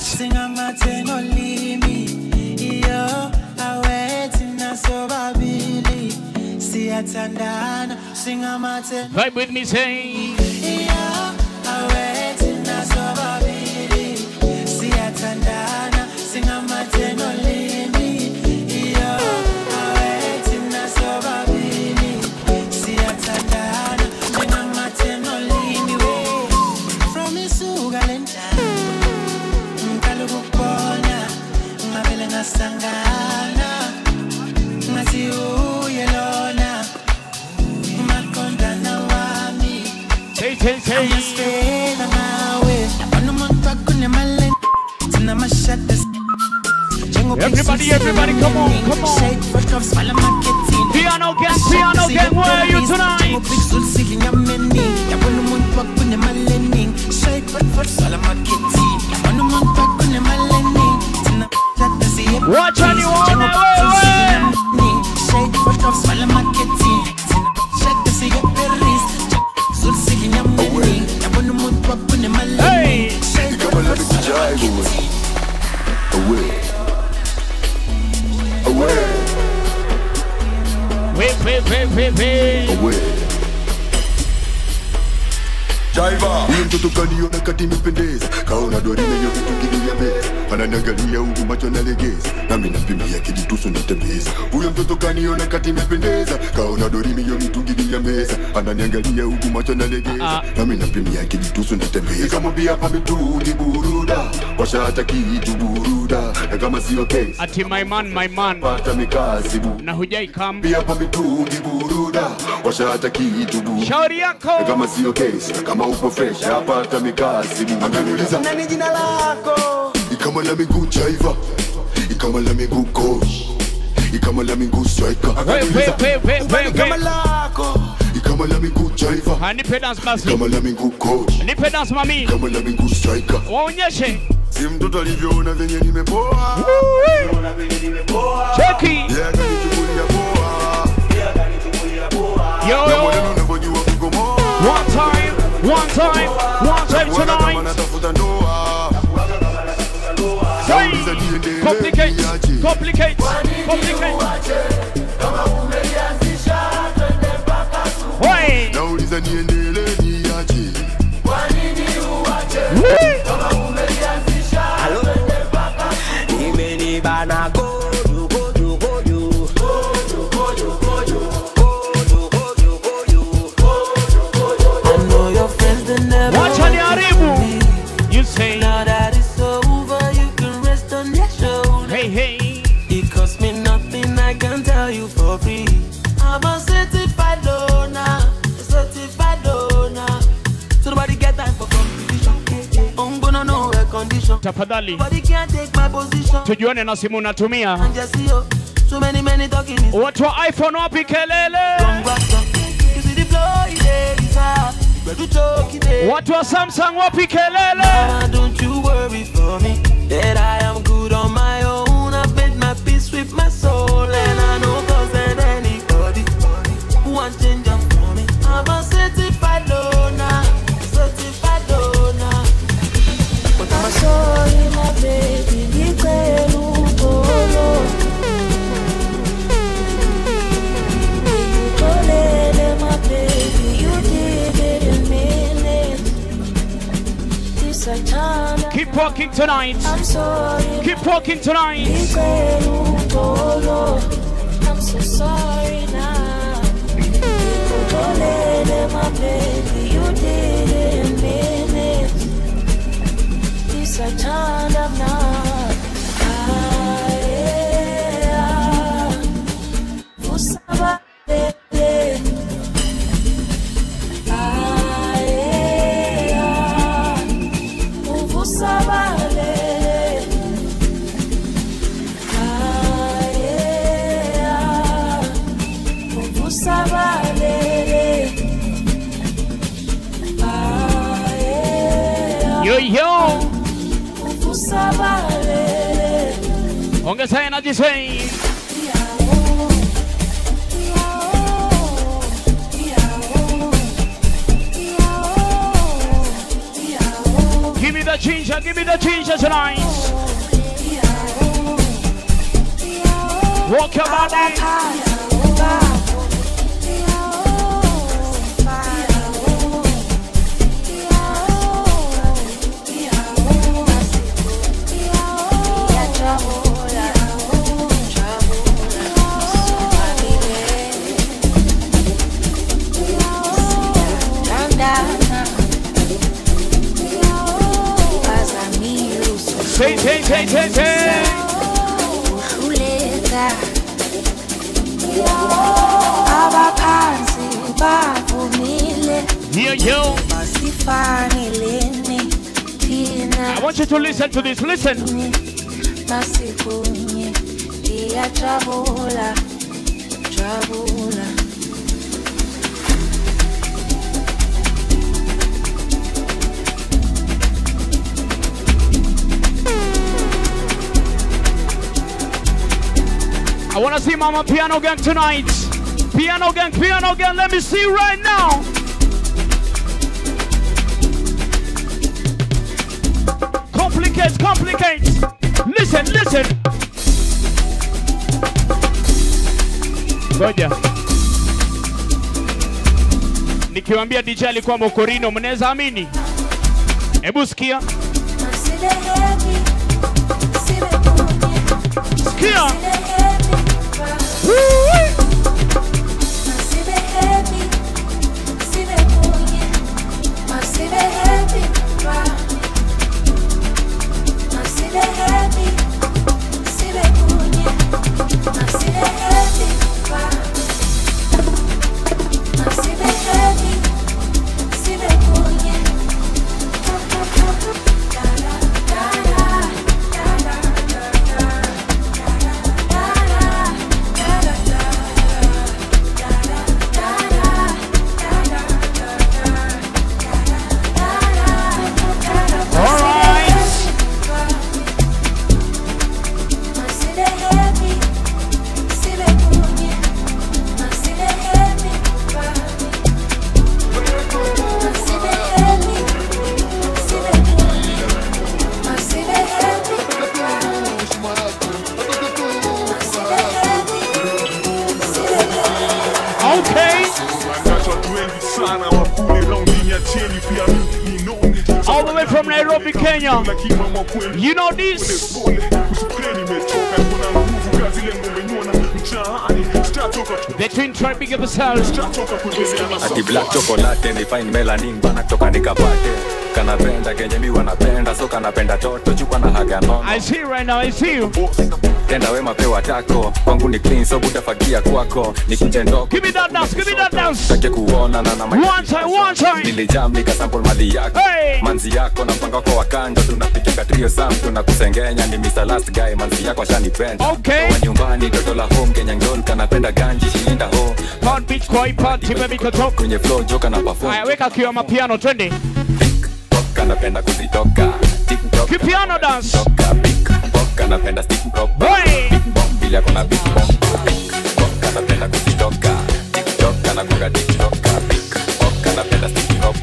siyathandana singamathe Vibe with me, say. awethina sobabili siyathandana singamathe nolimi iyo awethina sobabili siyathandana singamathe nolimi we from isuka lentana ngicala ukukubona ngabele ngasangana ngathi uye lona umaqondana wami Say, say, say. Amasela ngawe yabona umuntu wakunemali sinamashada Everybody, everybody, come on, come on. Piano gang, piano gang, where are you tonight? yabona umuntu wakunemali eningi shake breakfast swala marketing yabona umuntu wakunemali eningi sinamashada siye Watch on you on the way, shake breakfast swala marketing sinamashada siye Paris zulsiki nyameni yabona umuntu wakunemali eningi shake breakfast swala marketing Away. Away. Wait, wait, wait, wait, wait. Away. huyo mtoto kaniona kati imependeza kaona dorime hiyo vitu kilia meza ananiangalia huku macho nalegeza nami nampimia kijitusu natembeza huyo mtoto kaniona kati imependeza kaona dorime hiyo mitungi ya meza ananiangalia huku macho nalegeza nami nampimia kijitusu natembeza nikamwambia pa mitungi buruda washa hata kitu buruda na kama sio case ati my man my man pata mikasi bu na hujai kam pia pa mitungi buruda washa hata kitu bu shauri yako na kama sio case na kama upo fresh apata mikasi bu ananiuliza nani jina lako ikama la miguu chaiva ikama la miguu coach ikama la miguu striker Ananiuliza, kama lako ikama la miguu chaiva Ah, nipe dance basi ikama la miguu coach nipe dance mami ikama la miguu striker waonyeshe si mtoto alivyoona venye nimepoa cheki Yeah, akanichukulia poa yo na yo mwaneno unavyojua kukomoa one time one time one time Bwana kama tonight natafuta ndoa Say, Nauliza niendelee complicate niaje? complicate complicate Why? nauliza niendelee niaje imenibana goju goju goju I know your friends they never Wacha niharibu. You say Now that it's over, you can rest on your shoulder. Hey, hey. It cost me nothing, I can tell you for free. I'm a certified loner, a certified loner. So nobody get time for competition. I'm gonna know air condition. tafadhali Nobody can take my position. tujuane na simu unatumia And just see you. So many, many talking is watu wa iphone wapi kelele You see the flow, it is hard. But you choke it. watu wa samsung wapi kelele Mama, don't you worry for me that I am good on my own. I've made my peace with my soul, and I know cause that anybody who want change up for me. I'm a certified loner, certified loner. But I'm a Sorry, my baby, nipe lupolo. Nikolele, my baby, you did it in minutes. This a time keep walking tonight I'm sorry, keep walking tonight nipe lupolo. I'm so sorry now. Nikolele, my baby, you did it in minutes. This a time of night. Ah, yeah. Usaba, baby. Ah, yeah. Uvusaba, baby. Ah, yeah. Uvusaba, baby. Ah, yeah. yo yo Uvusaba, baby. ongeza energy say give me the ginger give me the ginger tonight walk your body say say say say say abaphansi bavumile yo yo masifaneleni thina i want you to listen to this listen masikunye ndiyajabula jabula I want to see Mama Piano Gang tonight. Piano Gang, Piano Gang, let me see you right now. Complicate, complicate. Listen, listen. Ngoja. Nikiwaambia DJ alikuwa Mokorino, mnaweza amini? Hebu sikia. Sikia. Okay. All the way from Nairobi, Kenya. You know this? The twin tribe big up themselves. ati black chocolate ni fine melanin bana toka nikapate kanapenda kenye mi wanapenda so kanapenda toto chupa na haga nono I see you right now, I see you. tenda wema pewa tako kwangu ni clean so butafagia kwako nikunje ndoko Give me that dance, give me that dance. take kuona na na One time, one time. nilijam nikasample mali yako Hey. manzi yako na mpango wako wa kando tunapiga trio sam tunakusengenya ni Mr. Last Guy manzi yako ashanipenda Okay. wa nyumbani toto la home Kenya ngon kanapenda ganji shilinda ho Pound beach kwa hii party baby katoka. kwenye flow joka na perform Haya weka kiwa mapiano twende. kanapenda kuzitoka TikTok Kipiano dance. kanapenda stick prop Hey. bila kuna big bomb kanapenda kuzitoka TikTok kanagonga TikTok kanapenda stick prop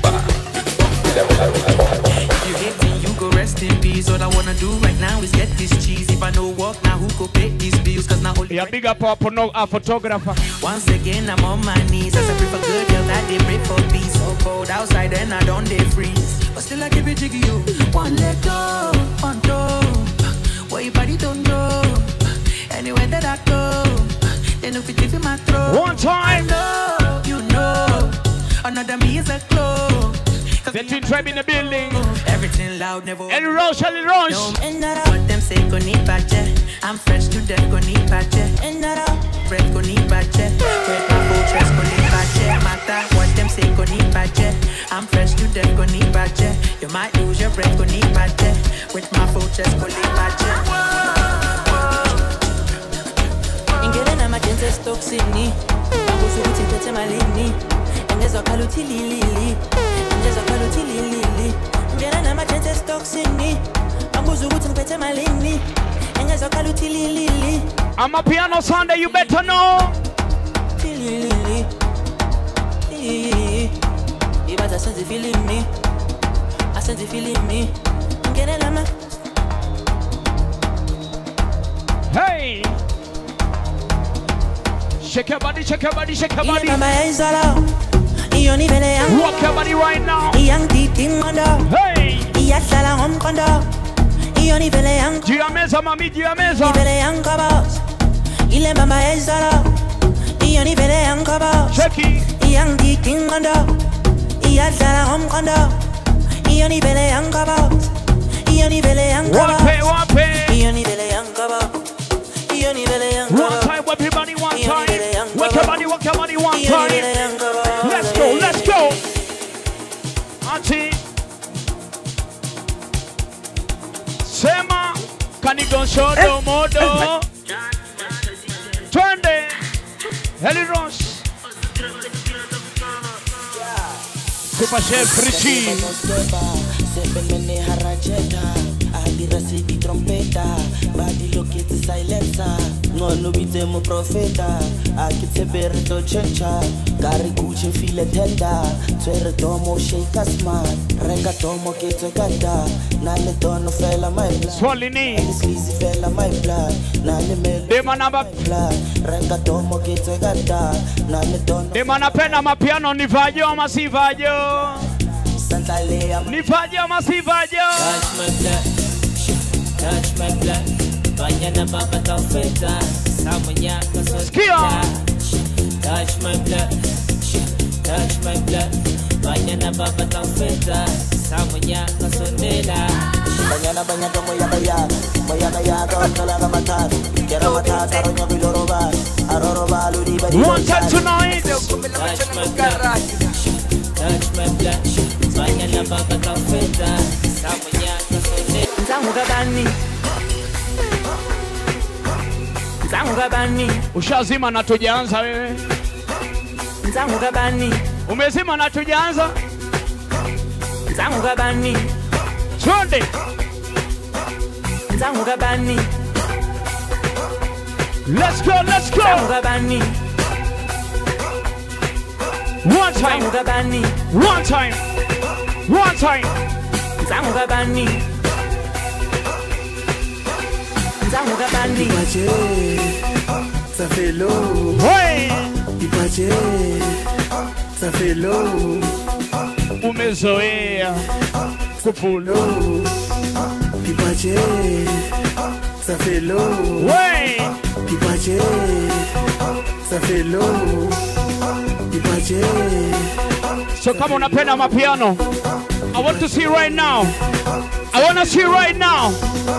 You hate me, you go rest in peace. All I wanna do right now is get this cheese. If I no work now, who go pay these bills? Cause now only Yeah, big up our porno- our photographer. once again I'm on my knees. As I pray for good girl that they pray for peace. So cold outside and I don't they freeze. But still I keep it jiggy you. One leg go, one toe. Where your body don't go. Anywhere that I go, they know fit in my throat. One time. I know, you know. Another me is a glow. The twin tribe in the building. Everything loud, never. Ellie Roche, Ellie Roche. What them say go need patche. I'm fresh to death, go need patche. Breath go need patche. Break my full chest, go need patche. Matter what them say go need patche. I'm fresh to death, go need patche. You might lose your breath, go need patche. With my full chest, go need patche. ingene namajensi esitoksini akuze ukuthi ngiphethe malini engezwakhala uthi lilili engezwakhala uthi lilili ingene namajensi esitoksini akuze ukuthi ngiphethe malini engezwakhala uthi lilili I'm a piano Sunday, you better know. lilili ibaza asenze ifilimi asenze ifilimi ingene nama Hey. Shake your body, shake your body, shake your ile body. mama yaizala iyo ni vele yangu Rock your body right now. iyangidida ingqondo Hey. iyahlala ngomqondo iyo ni vele yangu juu ya meza mami juu ya meza ni vele yangu kabos ile mama yaizala iyo ni vele yangu kabos Cheki. iyangidida ingqondo iyahlala ngomqondo iyo ni vele yangu kabos iyo ni vele yangu Wape, kabos wape. iyo ni vele yangu kabos iyo ni vele yangu One kabos time, whip your body one Iyo ni time. vele yangu Work your kabos. body, work your body one Iyo ni vele time. yangu kabos. Let's go, let's go. Auntie. Sema kanigonshodo modo. Twende. Heli Ross. Super Chef Richie. Sepemene harajeta Ahadi rasidi trompeta Badi loketi silencer ngcono bitse moprofeta a ke tshepe re tlo tšhentšha ka re kutše file tenda tshwere tomo shaka smart reka tomo ke tswe ka da na le tono fela my bloodslisi fela my blood na le melo blood reka tomo ke tswe ka da na le tono Dema napenda mapiano nivajo ama sivajo? Nivajo ama sivajo? Touch my blood, touch my blood. Banyana baba tafeta, samonya kasota. Touch my blood, touch my blood. Banyana baba tafeta, samonya kasondela. Banyana banyana moya kaya, moya kaya kau talaga matatu. Kera matatu aronya biloroba, aroroba ludi badi. One time tonight. Touch my blood, touch my blood. Banyana baba tafeta, samonya kasondela. Ntangu kabani. Ntangu kabani. Ushazima na tujaanza wewe. Ntangu kabani. Umezima na tujaanza. Ntangu kabani. Twende. Ntangu kabani. Let's go, let's go. Ntangu kabani. One time. Ntangu kabani. One time. One time. Ntangu kabani. Ntangu kabani. Ipache, ça fait l'eau. Ouais. Ipache, ça fait l'eau. Umezoea kupula. Ipache, ça fait l'eau. Ouais. Ipache, ça fait l'eau. Ipache. So kama unapenda mapiano, I want to see right now. I want to see right now.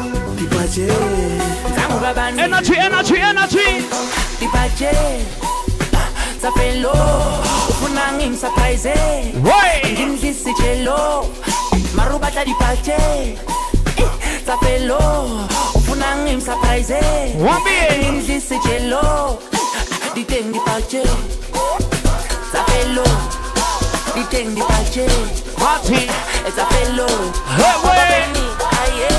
Ntangu kabani. Energy, energy, energy. Ipache. Ça fait l'eau. Ufuna ngimsurprise. Ouais. Ngimdlisi chelo. Marubata dipache. Ça fait l'eau. Ufuna ngimsurprise. Wambie. Ngimdlisi chelo. Diteng dipache. Ça fait l'eau. Diteng dipache. Party. Ça fait l'eau. Hey, ouais. Aye.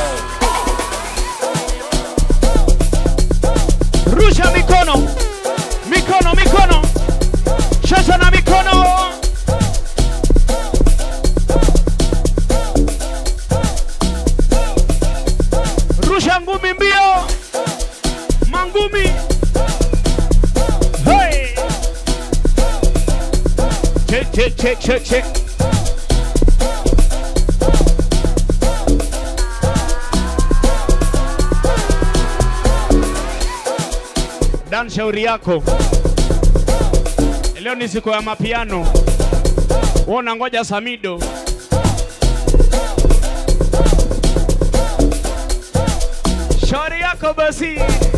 Rusha mikono. Mikono, mikono. Cheza na mikono. Rusha ngumi mbio. Mangumi. Hey. Check, check, check, check, check. Dan, shauri yako. Leo ni siku ya mapiano. Wewe unangoja Samido. Shauri yako basi.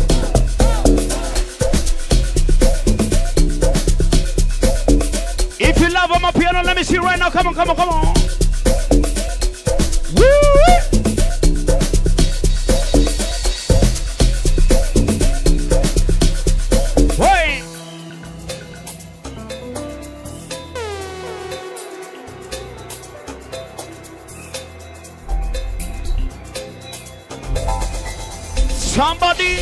If you love my piano, let me see right now. Come on, come on, come on. Woo! Hey! Somebody.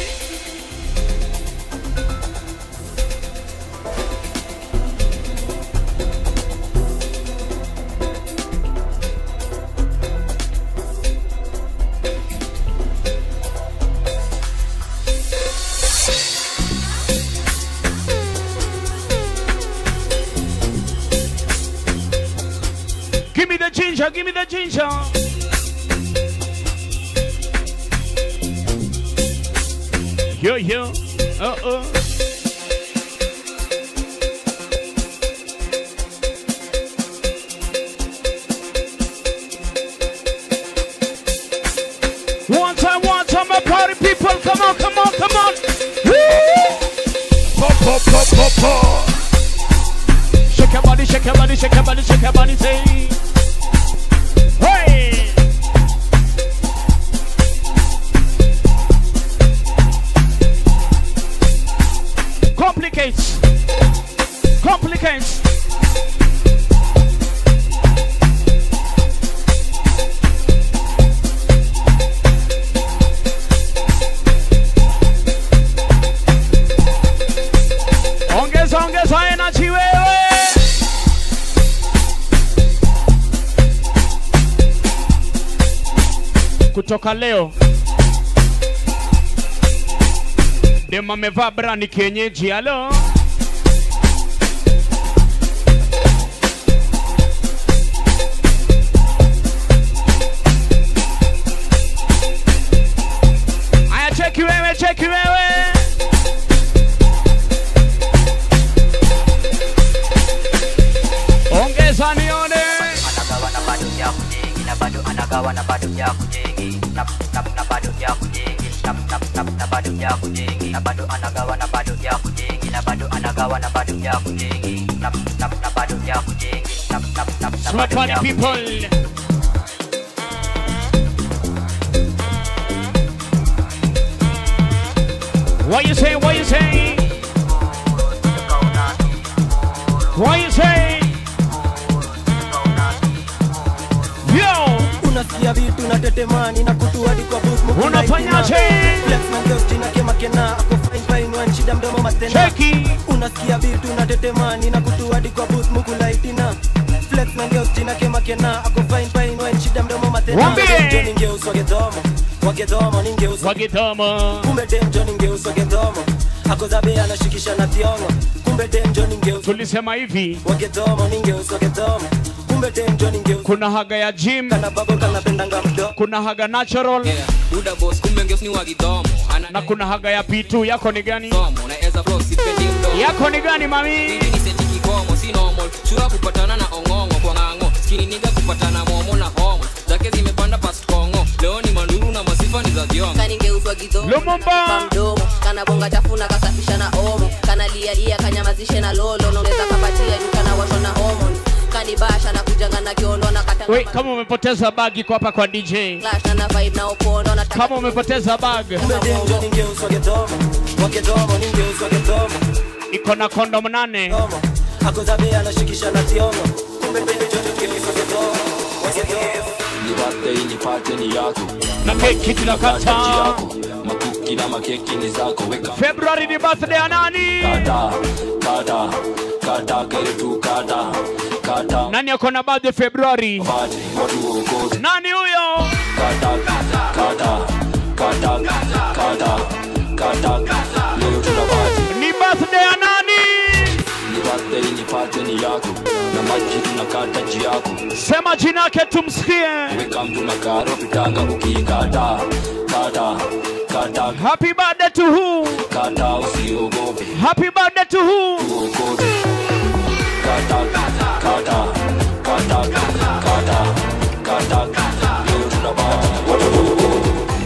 Give me the ginger, give me the ginger. Yo, yo. Uh oh. One time, one time, my party people. Come on, come on, come on. Woo! Pop, pop, pop, pop, pop. Shake your body, shake your body, shake your body, shake your body, say. Hey! Complicates. Complicates. energy wewe. Kutoka leo dem amevaa brani kienyeji. Halo, haya, cheki wewe, cheki wewe. Ongeza nione. Smart party people. What you say? What you say? What you say? Yo! unasikia vitu na tetemani na kutu hadi kwa booth muku Unafanyaje? lightina. Flex na girls jina kema kena ako fine fine wan shida mdomo matena Cheki. unasikia vitu na tetemani na kutu hadi kwa booth muku lightina Flex na girls jina kema kena ako fine fine wan shida mdomo matena Wambie. Dem ningeus wagedomo wagedomo ningeus wagedomo kumbe dem jo ningeus wagedomo ako zabe anashikisha na tiongo kumbe dem jo ningeus tulisema hivi wagedomo ningeus wagedomo kumbe dem jo ningeus kuna haga ya gym kana babo kana pendanga mdo kuna haga natural Buda boss kumbe ngeus ni wagidomo ana na kuna haga ya P2 yako ni gani domo na eza flow sipendi mdomo yako ni gani mami Ili ni seti kikomo si normal chura kupatana na ongongo kwa ng'ang'o skini niga kupatana momo na homo zake zimepanda past kongo leo ni manduru na masifa ni za thiongo kaningeuzwa gidomo Lumumba. mamdomo kana bonga chafuna kasafisha na omo kana lialia kanyamazishe na lolo naongeza kapatia juu kana washwa na hormones kanibasha na kujanga na kiondo na kata we kama umepoteza bag iko hapa kwa DJ clash na na vibe na upondo na kama umepoteza bag kumbe dem jo ningeus wagedomo wagedomo ningeus wagedomo iko na kondom nane ako zabe anashikisha na tiongo kumbe dem jo ningeus wagedomo wagedomo nipate nipate ni yako na keki tunakata yako makuki na makeki ni zako weka February ni birthday ya nani kata kata kata kere tu kata kata nani ako na birthday February pate watu wokote nani huyo kata kata kata kata kata leo tunapati ni birthday ya nani ni birthday nipate ni yako na maji tunakata ji yako sema jina yake tumsikie weka mtu na karo pitanga ukikata kata kata happy birthday to who kata usiogope happy birthday to who uokote kata kata kata kata kata leo tunapati watu wokote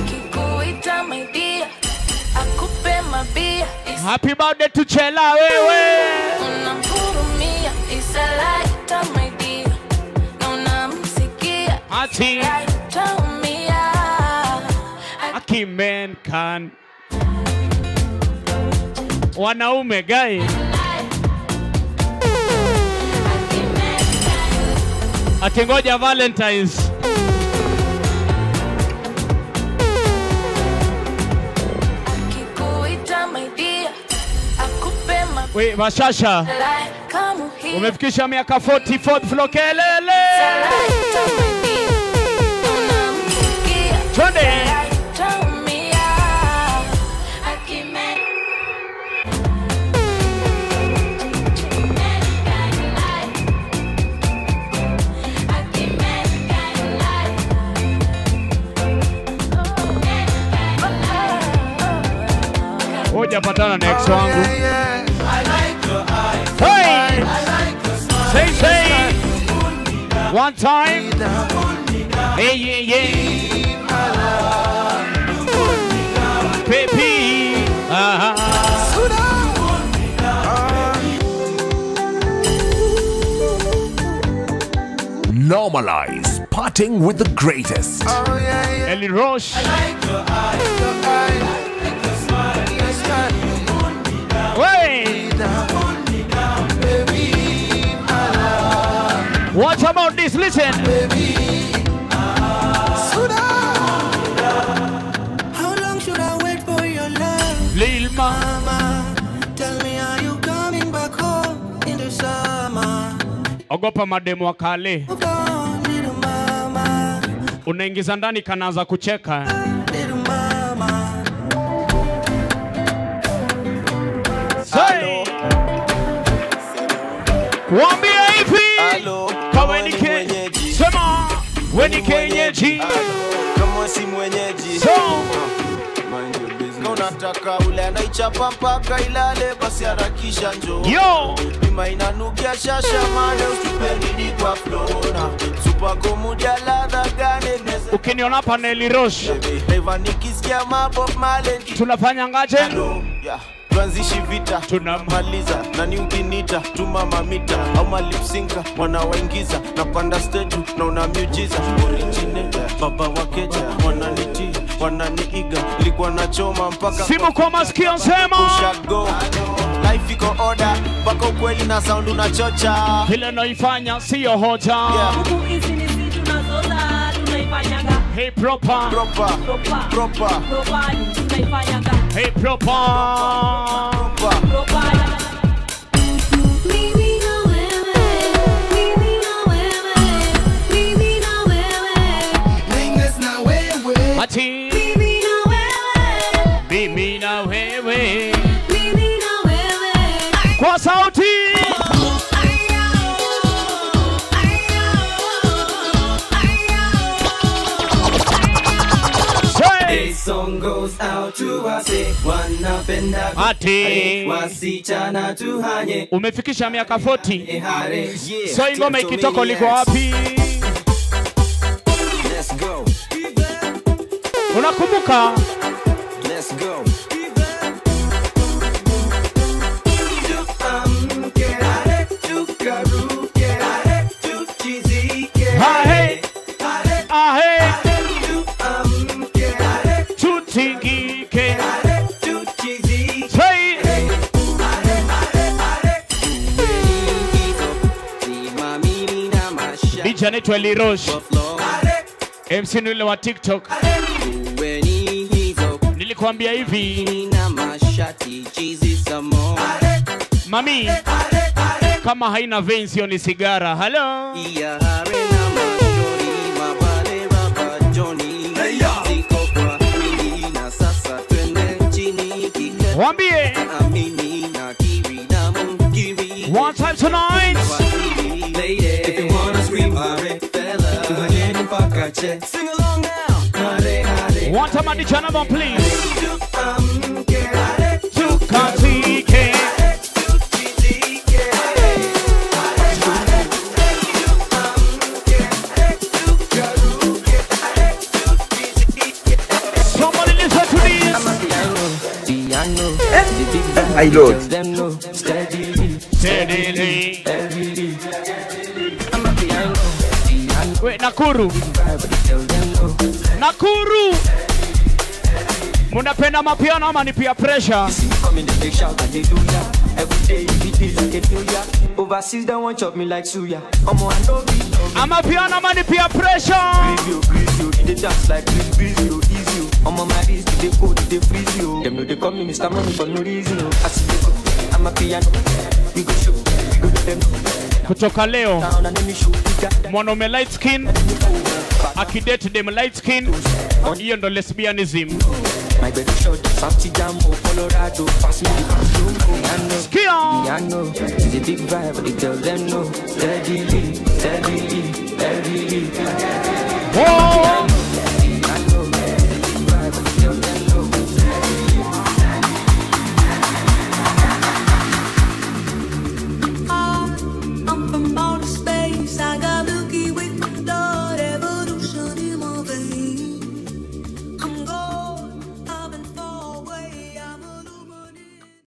Kuita my dear, akupe mabia, happy birthday to Chela wewe unamhurumia, isalaita my dear, na unamsikia, ati itaumia. aki men can wanaume gai ati ngoja valentines Kuita my dear, akupe mabia, we bashasha kama hii, umefikisha miaka 40 fourth floor kelele isalaita my dear, na unamsikia, twende itaumia. Akime- hoja patana na ex wangu I like your eyes. Hey! I like your smile. Say, say. One time. Hey, yeah, yeah. Baby. Uh-huh. Normalize parting with the greatest. Ellie Roche. Hey. What about this? Listen. How long should I wait for your love? Lil Mama, tell me, are you coming back home? ogopa mademu wa kale unaingiza ndani kanaanza kucheka Say. Kuambia hivi kama ni ke- sema we ni kenyeji kama si mwenyeji So. Kama unataka ule anaichapa mpaka ilale basi harakisha njoo Yo. Bima inanukia shasha mane usipendidi kwa flona Supako mudia ladha gane neze ukiniona hapa Nelly Roche Eva nikisikia mabob male tunafanya ngaje yeah. tuanzishi vita tunamaliza nani ukinita tuma mamita au malipsinka wanawaingiza napanda stage na una miujiza originator baba wakeja wananiti wananiiga likuwa nachoma mpaka simu kwa masikio sema ushago life iko order mpaka ukweli na sound unachocha vile naifanya siyo hoja Hey proper proper proper Hey proper Ati mimi na wewe kwa sauti This song goes out to wase wanapenda Ati. wasichana tuhanye umefikisha miaka 40 hare so hii ngoma ikitoka liko wapi Let's go unakumbuka Let's go Ahe. Ahe. tutingike Say. DJ anaitwa Lirosh MC ni yule wa TikTok nilikwambia hivi mami kama haina veins hiyo ni sigara halo wambie one time tonight If you wanna scream hare fella tuhanyeni mpaka che Sing along now Hare hare one time at the number please tukatike Somebody listen to this. My lord. Steadily. Wait, Nakuru. Nakuru. Munapenda mapiano ama ni pia pressure? Overseas they want chop me like suya Omo I know be Ama piano ama ni pia pressure? Breeze you, breeze you, they dance like breeze, breeze you, easy you Omo my wrist, they cold, they freeze you Them know they call me Mr. Money for no reason oh. I see they go, I'm a piano We go show, we go let them know Kutoka leo Down and let me show we got them mwanaume light skin akidate dem light skin, hiyo ndo lesbianism. My baby shot, Santi Jambo, Colorado, pass me the piano. Skia. Piano, it's a big vibe, they tell them no. Steadily, steadily, steadily. Whoa.